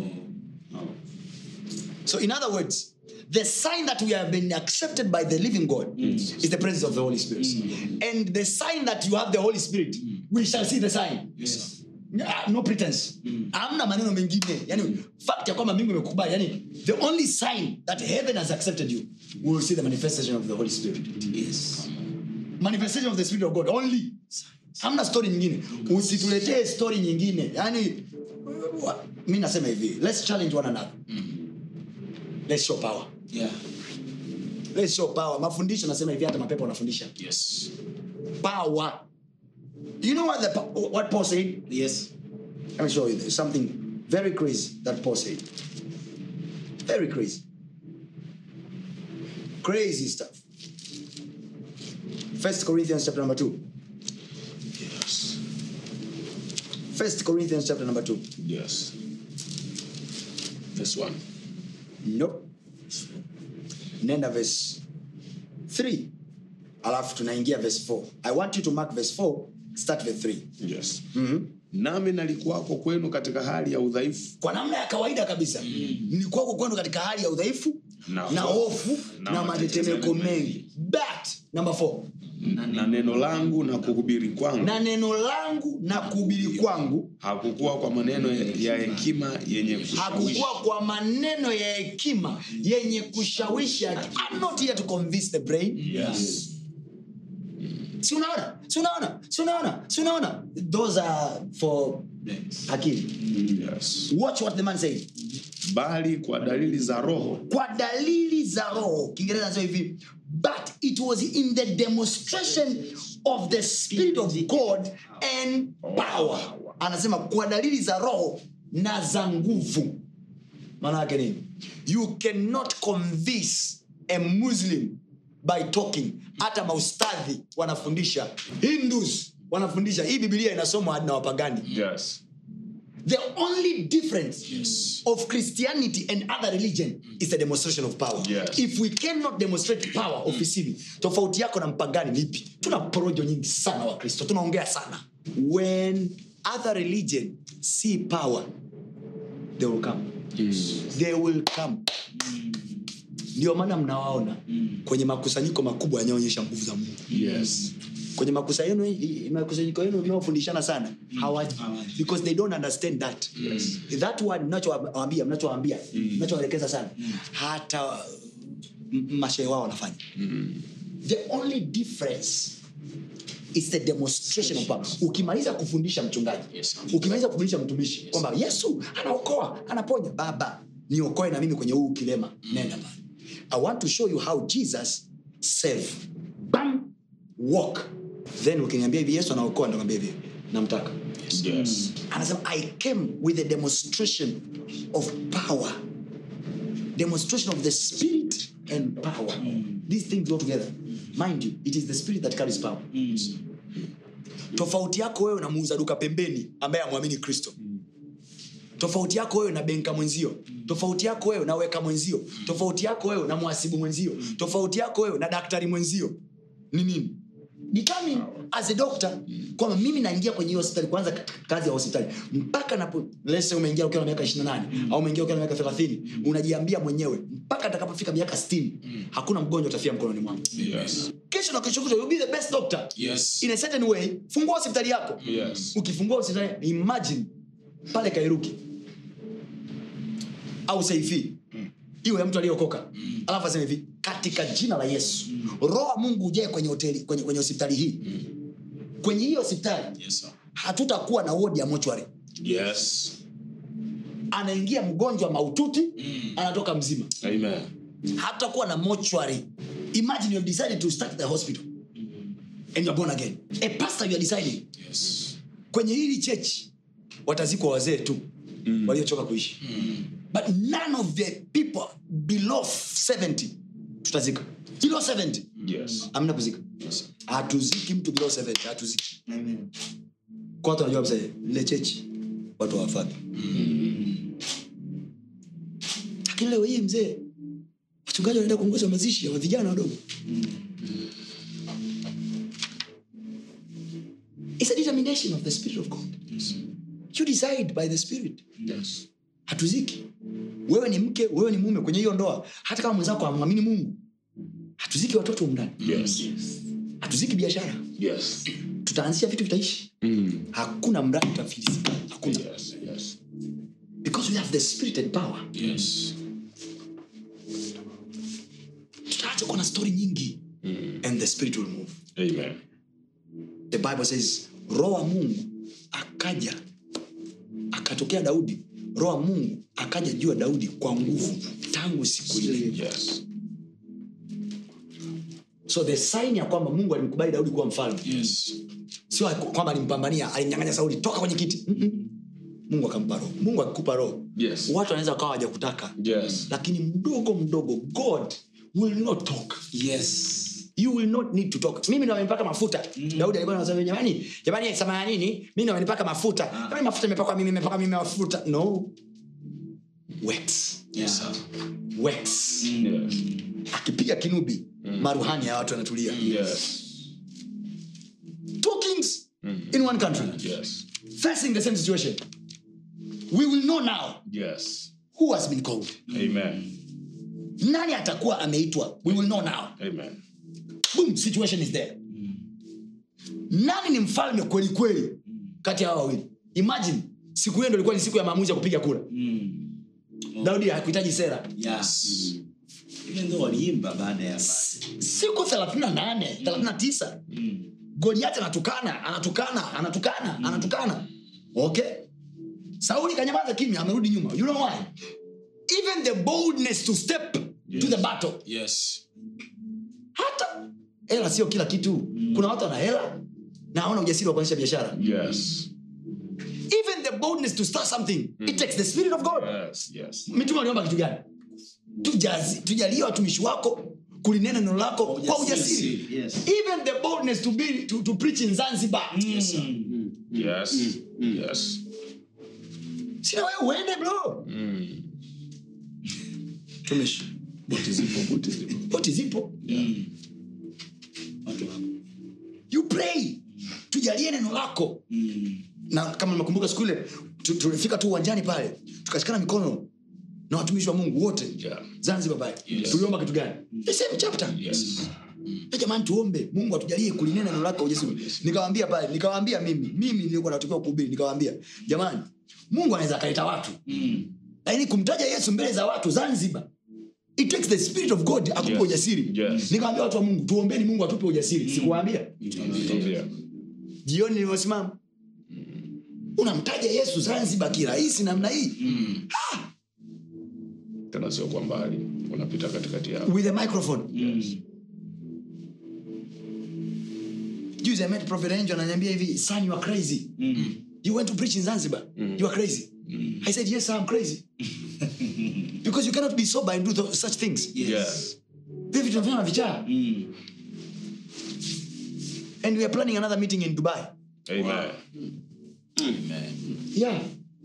S2: so in other words the sign that we have been accepted by the living god is the presence of the holy spirit and the sign that you have the holy spirit we shall see the sign
S3: Yes.
S2: Ah, no pretense amna maneno mengine yani fact ya kwamba mbingu imekubali yani the only sign that heaven has accepted you we will see the manifestation of the holy spirit
S3: Yes.
S2: manifestation of the spirit of god only hamna story nyingine usituletee story nyingine yani wa- mi nasema hivi let's challenge one another let's show power
S3: Yeah.
S2: let's show power mafundisho nasema hivi hata mapepo wanafundisha
S3: Yes.
S2: power you know what the Pa- what paul said
S3: Yes.
S2: Let me show you this. something very crazy that Paul said. Very crazy. Crazy stuff. First Corinthians chapter number two.
S5: Yes.
S2: First Corinthians chapter number two.
S5: Yes. This one.
S2: Nope. Nenda verse 3. Alafu tunaingia verse 4. I want you to mark verse 4, start verse 3.
S5: Yes. nami nalikuwako kwenu katika hali ya udhaifu
S2: kwa namna ya kawaida kabisa mm. ni kwako kwenu katika hali ya udhaifu
S5: Na
S2: na hofu
S5: na
S2: na matetemeko mengi but number four
S5: na neno langu na kuhubiri kwangu
S2: na neno langu na kuhubiri kwangu
S5: hakukuwa kwa maneno ya ya hekima yenye kushawishi
S2: hakukuwa kwa maneno ya hekima yenye kushawishi akili. I'm not here to convince the brain
S5: yes.
S2: si unaona si unaona si unaona si unaona those are for akili
S5: Yes.
S2: watch what the man said
S5: bali kwa dalili za roho
S2: kwa dalili za roho kiingereza nasema hivi but it was in the demonstration of the spirit of god and power anasema kwa dalili za roho na za nguvu maana yake nini you cannot convince a muslim by talking hata maustadhi wanafundisha hindus wanafundisha hii bibilia inasomwa hadi na wapagani
S5: yes.
S2: The only difference of Christianity and other religion is the demonstration of power.
S5: Yes.
S2: If we cannot demonstrate power ofisini, tofauti yako na mpagani ni ipi? Tuna porojo nyingi sana wa Kristo, tunaongea sana. When other religion see power, they will come. They will come. Ndio maana mnawaona kwenye makusanyiko makubwa yanayoonyesha nguvu za Mungu
S5: Yes.
S2: kwenye makusanyiko yenu makusanyiko yenu mnaofundishana sana hawaji because they don't understand that that word mnachowaambia mnachowaambia mnachowaelekeza sana hata m- mashehe wao wanafanya the only difference is the demonstration of power ukimaliza kufundisha mchungaji
S3: Yes.
S2: ukimaliza kufundisha mtumishi kwamba yesu anaokoa anaponya baba niokoe na mimi kwenye huu kilema nenda pale i want to show you how jesus save bam walk then ukiniambia hivi yesu anaokoa ndakwambia hivi namtaka
S5: Yes.
S2: anasema i came with a demonstration of power demonstration of the spirit and power these things go together mind you it is the spirit that carries power tofauti yako wewe na muuza duka pembeni ambaye amwamini kristo tofauti yako wewe na benka mwenzio tofauti yako wewe na weka mwenzio tofauti yako wewe na mwasibu mwenzio tofauti yako wewe na daktari mwenzio ni nini determine as a doctor kwamba mimi naingia kwenye hiyo hospitali kwanza k- kazi ya hospitali mpaka napo let's say umeingia ukiwa na miaka 28 au umeingia ukiwa na miaka 30 unajiambia mwenyewe mpaka atakapofika miaka 60 hakuna mgonjwa utafia mkononi mwangu
S5: Yes.
S2: kesho na kesho kutwa you'll be the best doctor
S3: Yes.
S2: in a certain way fungua hospitali yako
S5: Yes.
S2: ukifungua hospitali imagine pale kairuki au saifi iwe ya mtu aliyokoka alafu aseme hivi katika jina la yesu roho wa mungu ujae kwenye hoteli kwenye, kwenye hospitali hii kwenye hii hospitali
S3: Yes, sir.
S2: hatutakuwa na wodi ya mochwari
S5: Yes.
S2: anaingia mgonjwa maututi anatoka mzima
S5: Amen.
S2: hatutakuwa na mochwari imagine you have decided to start the hospital and you're born again a pastor you are deciding
S3: Yes.
S2: kwenye hili chechi watazikwa wazee tu mm. waliochoka kuishi mm. but none of the people below 70 tutazika below 70
S5: Yes.
S2: amna kuzika hatuziki mtu below 70 hatuziki kwa watu wanajua kabisa lile chechi watu hawafadhi lakini leo hii mzee wachungaji wanaenda kuongoza mazishi ya vijana wadogo It's a determination of the spirit of god you decide by the spirit
S5: Yes.
S2: hatuziki wewe ni mke wewe ni mume kwenye hiyo ndoa hata kama mwenzako amwamini mungu hatuziki watoto umndani
S5: Yes.
S2: hatuziki biashara
S5: Yes.
S2: tutaanzisha vitu vitaishi
S5: Mm.
S2: hakuna mradi utafilisika hakuna
S5: Yes. Yes.
S2: because we have the spirit and power
S3: Yes.
S2: tutaacha kuwa na stori nyingi and the spirit will move
S5: Amen.
S2: the bible says roho wa mungu akaja akatokea daudi roho wa mungu akaja juu ya daudi kwa nguvu tangu siku ile
S5: Yes.
S2: so the sign ya kwamba mungu alimkubali daudi kuwa mfalme
S3: Yes.
S2: sio kwamba alimpambania alimnyanganya sauli toka kwenye kiti Mm-mm. mungu akampa roho mungu akikupa roho
S5: Yes.
S2: watu wanaweza wakawa wajakutaka
S5: Yes.
S2: lakini mdogo mdogo god will not talk
S3: Yes.
S2: you will not need to talk mimi ndo amenipaka mafuta daudi alikuwa anasema jamani jamani samanini mi ndo amenipaka mafuta jamani mafuta imepakwa mimi imepakwa mimi mafuta no wax
S3: Yes, sir.
S2: wax
S5: Yes.
S2: akipiga kinubi maruhani ya watu wanatulia
S5: Yes.
S2: two kings in one country
S5: Yes.
S2: facing the same situation we will know now
S5: Yes.
S2: who has been called
S5: Amen.
S2: nani atakuwa ameitwa we will know now
S5: Amen.
S2: boom situation is there nani ni mfalme kweli kweli kati ya hawa wawili imagine siku hiyo ndo ilikuwa ni siku ya maamuzi ya kupiga kura daudi hakuhitaji sera
S3: Yes. Even though waliimba baada ya
S2: siku 38 39 goliati anatukana anatukana anatukana anatukana okay sauli kanyamaza kimya amerudi nyuma you know why even the boldness to step to the battle
S3: Yes.
S2: hata hela sio kila kitu kuna watu wana hela na hawana ujasiri wa kuonyesha biashara
S5: Yes.
S2: even the boldness to start something it takes the spirit of god
S5: Yes. Yes.
S2: mitume waliomba kitu gani Tujazi- tujalie watumishi wako kulinena neno lako kwa ujasiri
S3: Yes.
S2: even the boldness to, be, to, to preach in zanzibar
S3: Yes, sir.
S5: Yes. Yes.
S2: sina wewe uende bro
S5: Mm.
S2: tumishi
S5: Boti zipo, boti zipo.
S2: boti zipo
S3: Watu hapo.
S2: you pray tujalie neno lako na kama nimekumbuka siku ile tu- tulifika tu uwanjani pale tukashikana mikono na watumishi wa mungu wote
S5: Yeah.
S2: zanzibar pale
S5: Yes.
S2: tuliomba kitu gani the same chapter
S5: Yes.
S2: Eh, jamani tuombe mungu atujalie kulinena neno lako kwa ujasiri nikawambia pale nikawambia mimi mimi nilikuwa natakiwa kuhubiri nikawambia jamani mungu anaweza akaleta watu lakini kumtaja yesu mbele za watu zanzibar it takes the spirit of god akupe
S5: Yes.
S2: ujasiri
S5: Yes.
S2: nikawambia watu wa mungu tuombeni mungu atupe ujasiri sikuwaambia
S5: Yeah.
S2: jioni nilivyosimama unamtaja yesu zanzibar kirahisi namna hii
S5: Tena sio kwa mbali. Unapita katikati yao.
S2: with a microphone juzi i met prophet angel ananiambia hivi son you are crazy you went to preach in zanzibar you are crazy i said yes i'm crazy because you cannot be sober and do th- such things
S5: Yes.
S2: Hivi vitu tunafanya na vichaa and we are planning another meeting in dubai
S5: Amen.
S3: Amen.
S2: yeah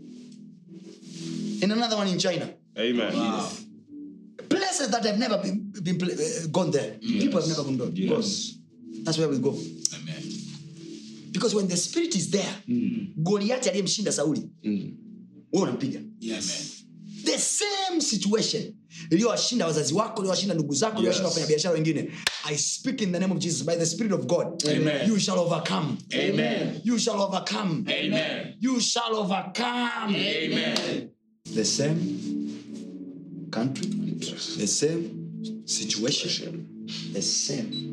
S2: and another one in china
S5: Amen.
S2: places that have never been, been pla- uh, gone there people have never gone there
S5: Yes.
S2: that's where we go
S3: Amen.
S2: because when the spirit is there goliati aliyemshinda sauli
S5: Mm.
S2: wewe unampiga
S3: Yes.
S2: the same situation iliyowashinda wazazi wako iliyowashinda ndugu zako iliyowashinda
S5: Yes.
S2: wafanyabiashara wengine i speak in the name of jesus by the spirit of god
S5: Amen.
S2: you shall overcome
S5: Amen.
S2: you shall overcome
S5: Amen.
S2: you shall overcome
S5: Amen.
S2: the same country the same situation the same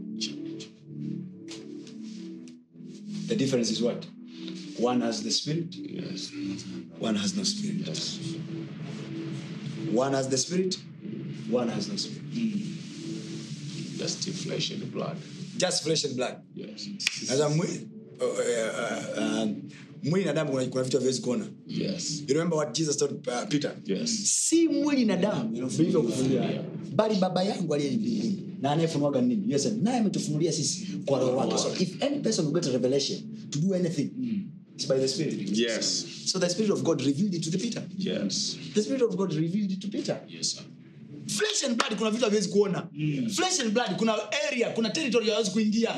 S2: the difference is what one has the spirit
S4: Yes.
S2: one has no spirit one has the spirit one has no spirit
S4: Just the flesh and the blood.
S2: just flesh and blood
S4: Yes.
S2: sasa mwili uh, uh, uh, mwili na damu kuna- kuna vitu haviwezi kuona
S4: Yes.
S2: you remember what jesus told uh, peter
S4: Yes.
S2: si mwili na damu vilivyokufunulia bali baba yangu aliye mbinguni na anayefunuaga nini yes, naye ametufunulia sisi kwa roho wake so if any person will get a revelation to do anything it's by the spirit
S5: Yes.
S2: so the spirit of god revealed it to the peter
S4: Yes.
S2: the spirit of god revealed it to peter
S4: Yes, sir.
S2: flesh and blood kuna vitu haviwezi kuona flesh and blood kuna area kuna territory hawezi kuingia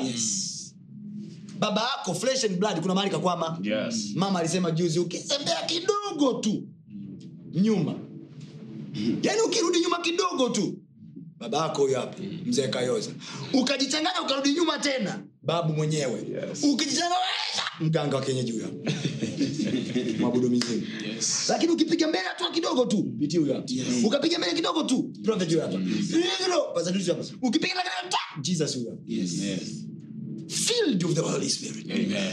S2: baba yako flesh and blood kuna mahali kakwama
S5: Yes.
S2: mama alisema juzi ukitembea kidogo tu nyuma yaani ukirudi nyuma kidogo tu baba yako huyo hapa mzee kayoza ukajichanganya ukarudi nyuma tena babu mwenyewe
S5: Yes.
S2: ukijichanganya mganga wa kienyeji huyo hapa mwabudu mizimu
S4: Yes.
S2: lakini ukipiga mbele hatua kidogo tu biti huyo hapa ukapiga mbele kidogo tu prophet huyo hapa Pastor Tusi hapa ukipiga mbele kidogo ta jesus huyo hapa
S4: Yes.
S2: filled with the holy spirit
S4: Amen.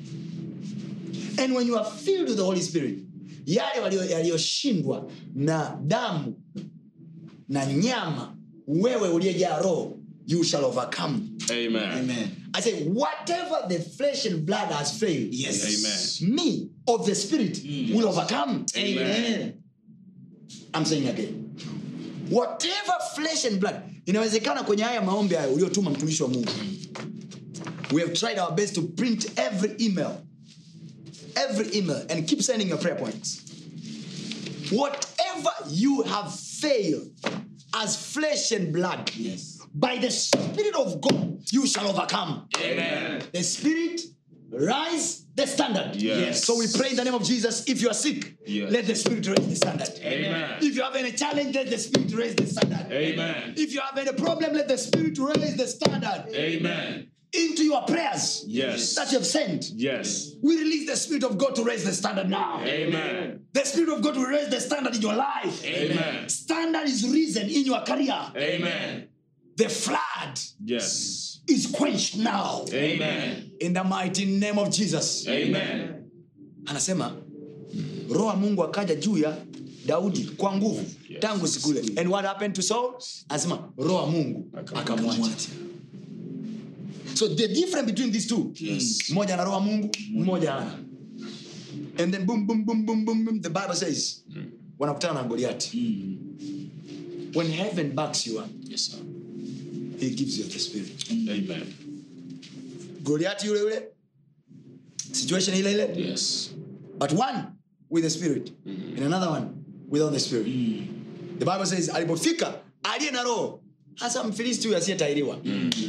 S2: and when you are filled with the holy spirit yale walio- yaliyoshindwa na damu na nyama wewe uliyejaa roho you shall overcome
S5: Amen.
S2: i say whatever the flesh and blood has failed
S3: Yes.
S5: Amen.
S2: me of the spirit will overcome
S3: Amen.
S2: i'm saying again whatever flesh and blood inawezekana kwenye haya maombi hayo uliotuma mtumishi wa mungu we have tried our best to print every email every email and keep sending your prayer points whatever you have failed as flesh and blood
S3: Yes.
S2: by the spirit of god you shall overcome
S5: Amen.
S2: the spirit rise the standard
S5: Yes.
S2: so we pray in the name of jesus if you are sick
S5: Yes.
S2: let the spirit raise the standard
S5: Amen.
S2: if you have any challenge let the spirit raise the standard
S5: Amen.
S2: if you have any problem let the spirit raise the standard
S5: Amen.
S2: into your prayers
S5: Yes.
S2: that you have sent
S5: Yes.
S2: we release the spirit of god to raise the standard now
S5: Amen.
S2: the spirit of god will raise the standard in your life
S5: Amen.
S2: standard is risen in your career
S5: Amen.
S2: the flood
S5: Yes.
S2: is quenched now
S5: Amen.
S2: in the mighty name of jesus
S5: Amen.
S2: anasema roho wa mungu akaja juu ya daudi kwa nguvu tangu siku ile and what happened to saul anasema roho wa mungu akamwacha so the difference between these two
S4: Yes.
S2: mmoja ana roho wa mungu mmoja ana and then boom, boom, boom, boom, boom, boom, the bible says wanakutana na goliati when heaven backs you up
S4: Yes, sir.
S2: he gives you the spirit
S5: Amen.
S2: goliati yule yule situation ile ile
S4: Yes.
S2: but one with the spirit and another one without the spirit the bible says alipofika aliye na roho hasa mfilisti huyu asiyetairiwa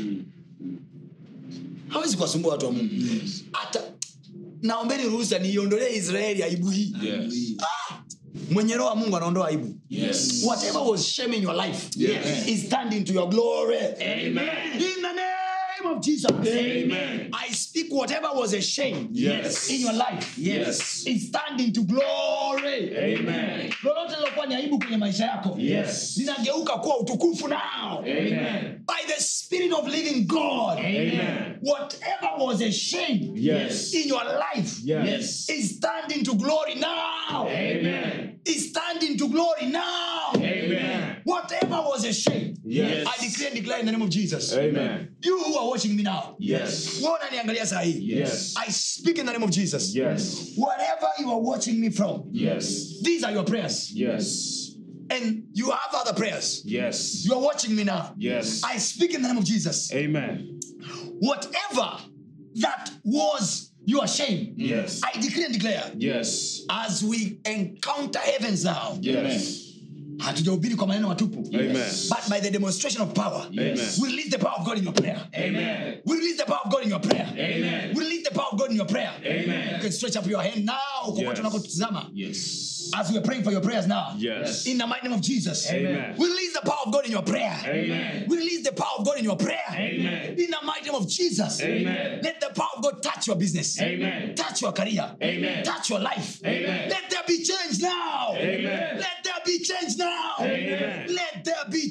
S2: hawezi kuwasumbua watu wa mungu hata naombeni ruhusa niiondolee israeli aibu hii
S5: Yes.
S2: ah! mwenye roho wa mungu anaondoa aibu
S4: Yes.
S2: whatever was shame in your life
S5: Yes.
S2: is turned into your glory
S5: Amen.
S2: in the name of jesus
S5: Amen.
S2: i speak whatever was a shame
S5: Yes.
S2: in your life
S5: Yes.
S2: is turned into glory
S5: Amen.
S2: lolote lilokuwa ni aibu kwenye maisha yako
S5: Yes.
S2: linageuka kuwa utukufu now
S5: Amen.
S2: by the spirit of living god
S5: Amen.
S2: whatever was a shame
S5: Yes.
S2: in your life
S5: Yes.
S2: is turned into glory now
S5: Amen.
S2: is turned into glory now
S5: Amen.
S2: whatever was a shame
S5: Yes.
S2: i declare and declare in the name of jesus
S5: Amen.
S2: you who are watching me now
S5: Yes.
S2: wewe unaniangalia saa hii
S5: Yes.
S2: i speak in the name of jesus
S5: Yes.
S2: wherever you are watching me from
S5: Yes.
S2: these are your prayers
S5: Yes.
S2: and you have other prayers
S5: Yes.
S2: you are watching me now
S5: Yes.
S2: i speak in the name of jesus
S5: Amen.
S2: whatever that was your shame
S5: Yes.
S2: i declare and declare
S5: Yes.
S2: as we encounter heavens now
S5: Yes.
S2: hatujahubiri kwa maneno matupu
S5: Amen.
S2: but by the demonstration of power
S5: Amen.
S2: we release the power of god in your prayer
S5: Amen.
S2: we release the power of god in your prayer
S5: Amen.
S2: we release the power of god in your prayer
S5: Amen.
S2: you can stretch up your hand now kokote
S5: Yes.
S2: unakotizama
S5: Yes.
S2: as we are praying for your prayers now
S5: Yes.
S2: in the mighty name of jesus
S5: Amen.
S2: we release the power of god in your prayer
S5: Amen.
S2: we release the power of god in your prayer
S5: Amen.
S2: in the mighty name of jesus
S5: Amen.
S2: let the power of god touch your business
S5: Amen.
S2: touch your career
S5: Amen.
S2: touch your life
S5: Amen.
S2: let there be change now
S5: Amen.
S2: let there be change now
S5: Amen.
S2: let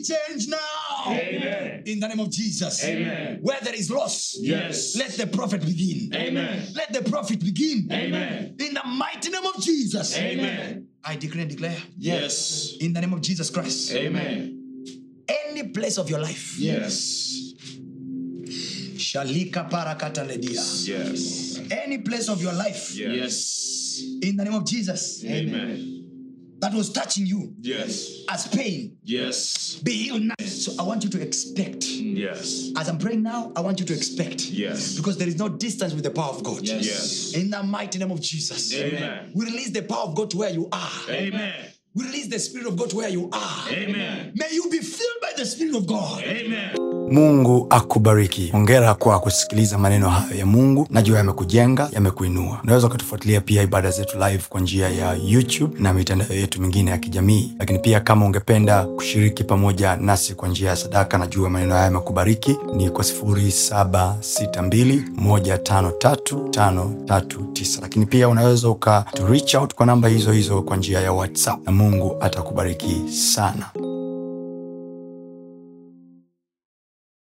S2: change now.
S4: Amen.
S2: In the name of Jesus.
S4: Amen.
S2: Where there is loss,
S4: Yes.
S2: let the prophet begin.
S4: Amen.
S2: Let the prophet begin.
S4: Amen.
S2: In the mighty name of Jesus.
S4: Amen.
S2: I declare and declare.
S4: Yes.
S2: In the name of Jesus Christ.
S4: Amen.
S2: Any place of your life.
S4: Yes.
S2: Shalika parakata ledia.
S4: Yes.
S2: Any place of your life.
S4: Yes.
S2: In the name of Jesus.
S4: Amen.
S2: That was touching you
S4: Yes.
S2: as pain.
S4: Yes.
S2: Be healed now. So I want you to expect.
S4: Yes.
S2: As I'm praying now, I want you to expect.
S4: Yes.
S2: Because there is no distance with the power of God.
S4: Yes.
S2: In the mighty name of Jesus.
S4: Amen.
S2: We release the power of God to where you are.
S4: Amen.
S2: We release the Spirit of God to where you are.
S4: Amen.
S2: May you be filled by the Spirit of God.
S4: Amen.
S1: mungu akubariki hongera kwa kusikiliza maneno hayo ya mungu najua yamekujenga yamekuinua unaweza ukatufuatilia pia ibada zetu live kwa njia ya youtube na mitandao yetu mingine ya kijamii lakini pia kama ungependa kushiriki pamoja nasi kwa njia ya sadaka najua maneno haya yamekubariki ni kwa 762153539 lakini pia unaweza uka to reach out kwa namba hizo hizo kwa njia ya whatsapp na mungu atakubariki sana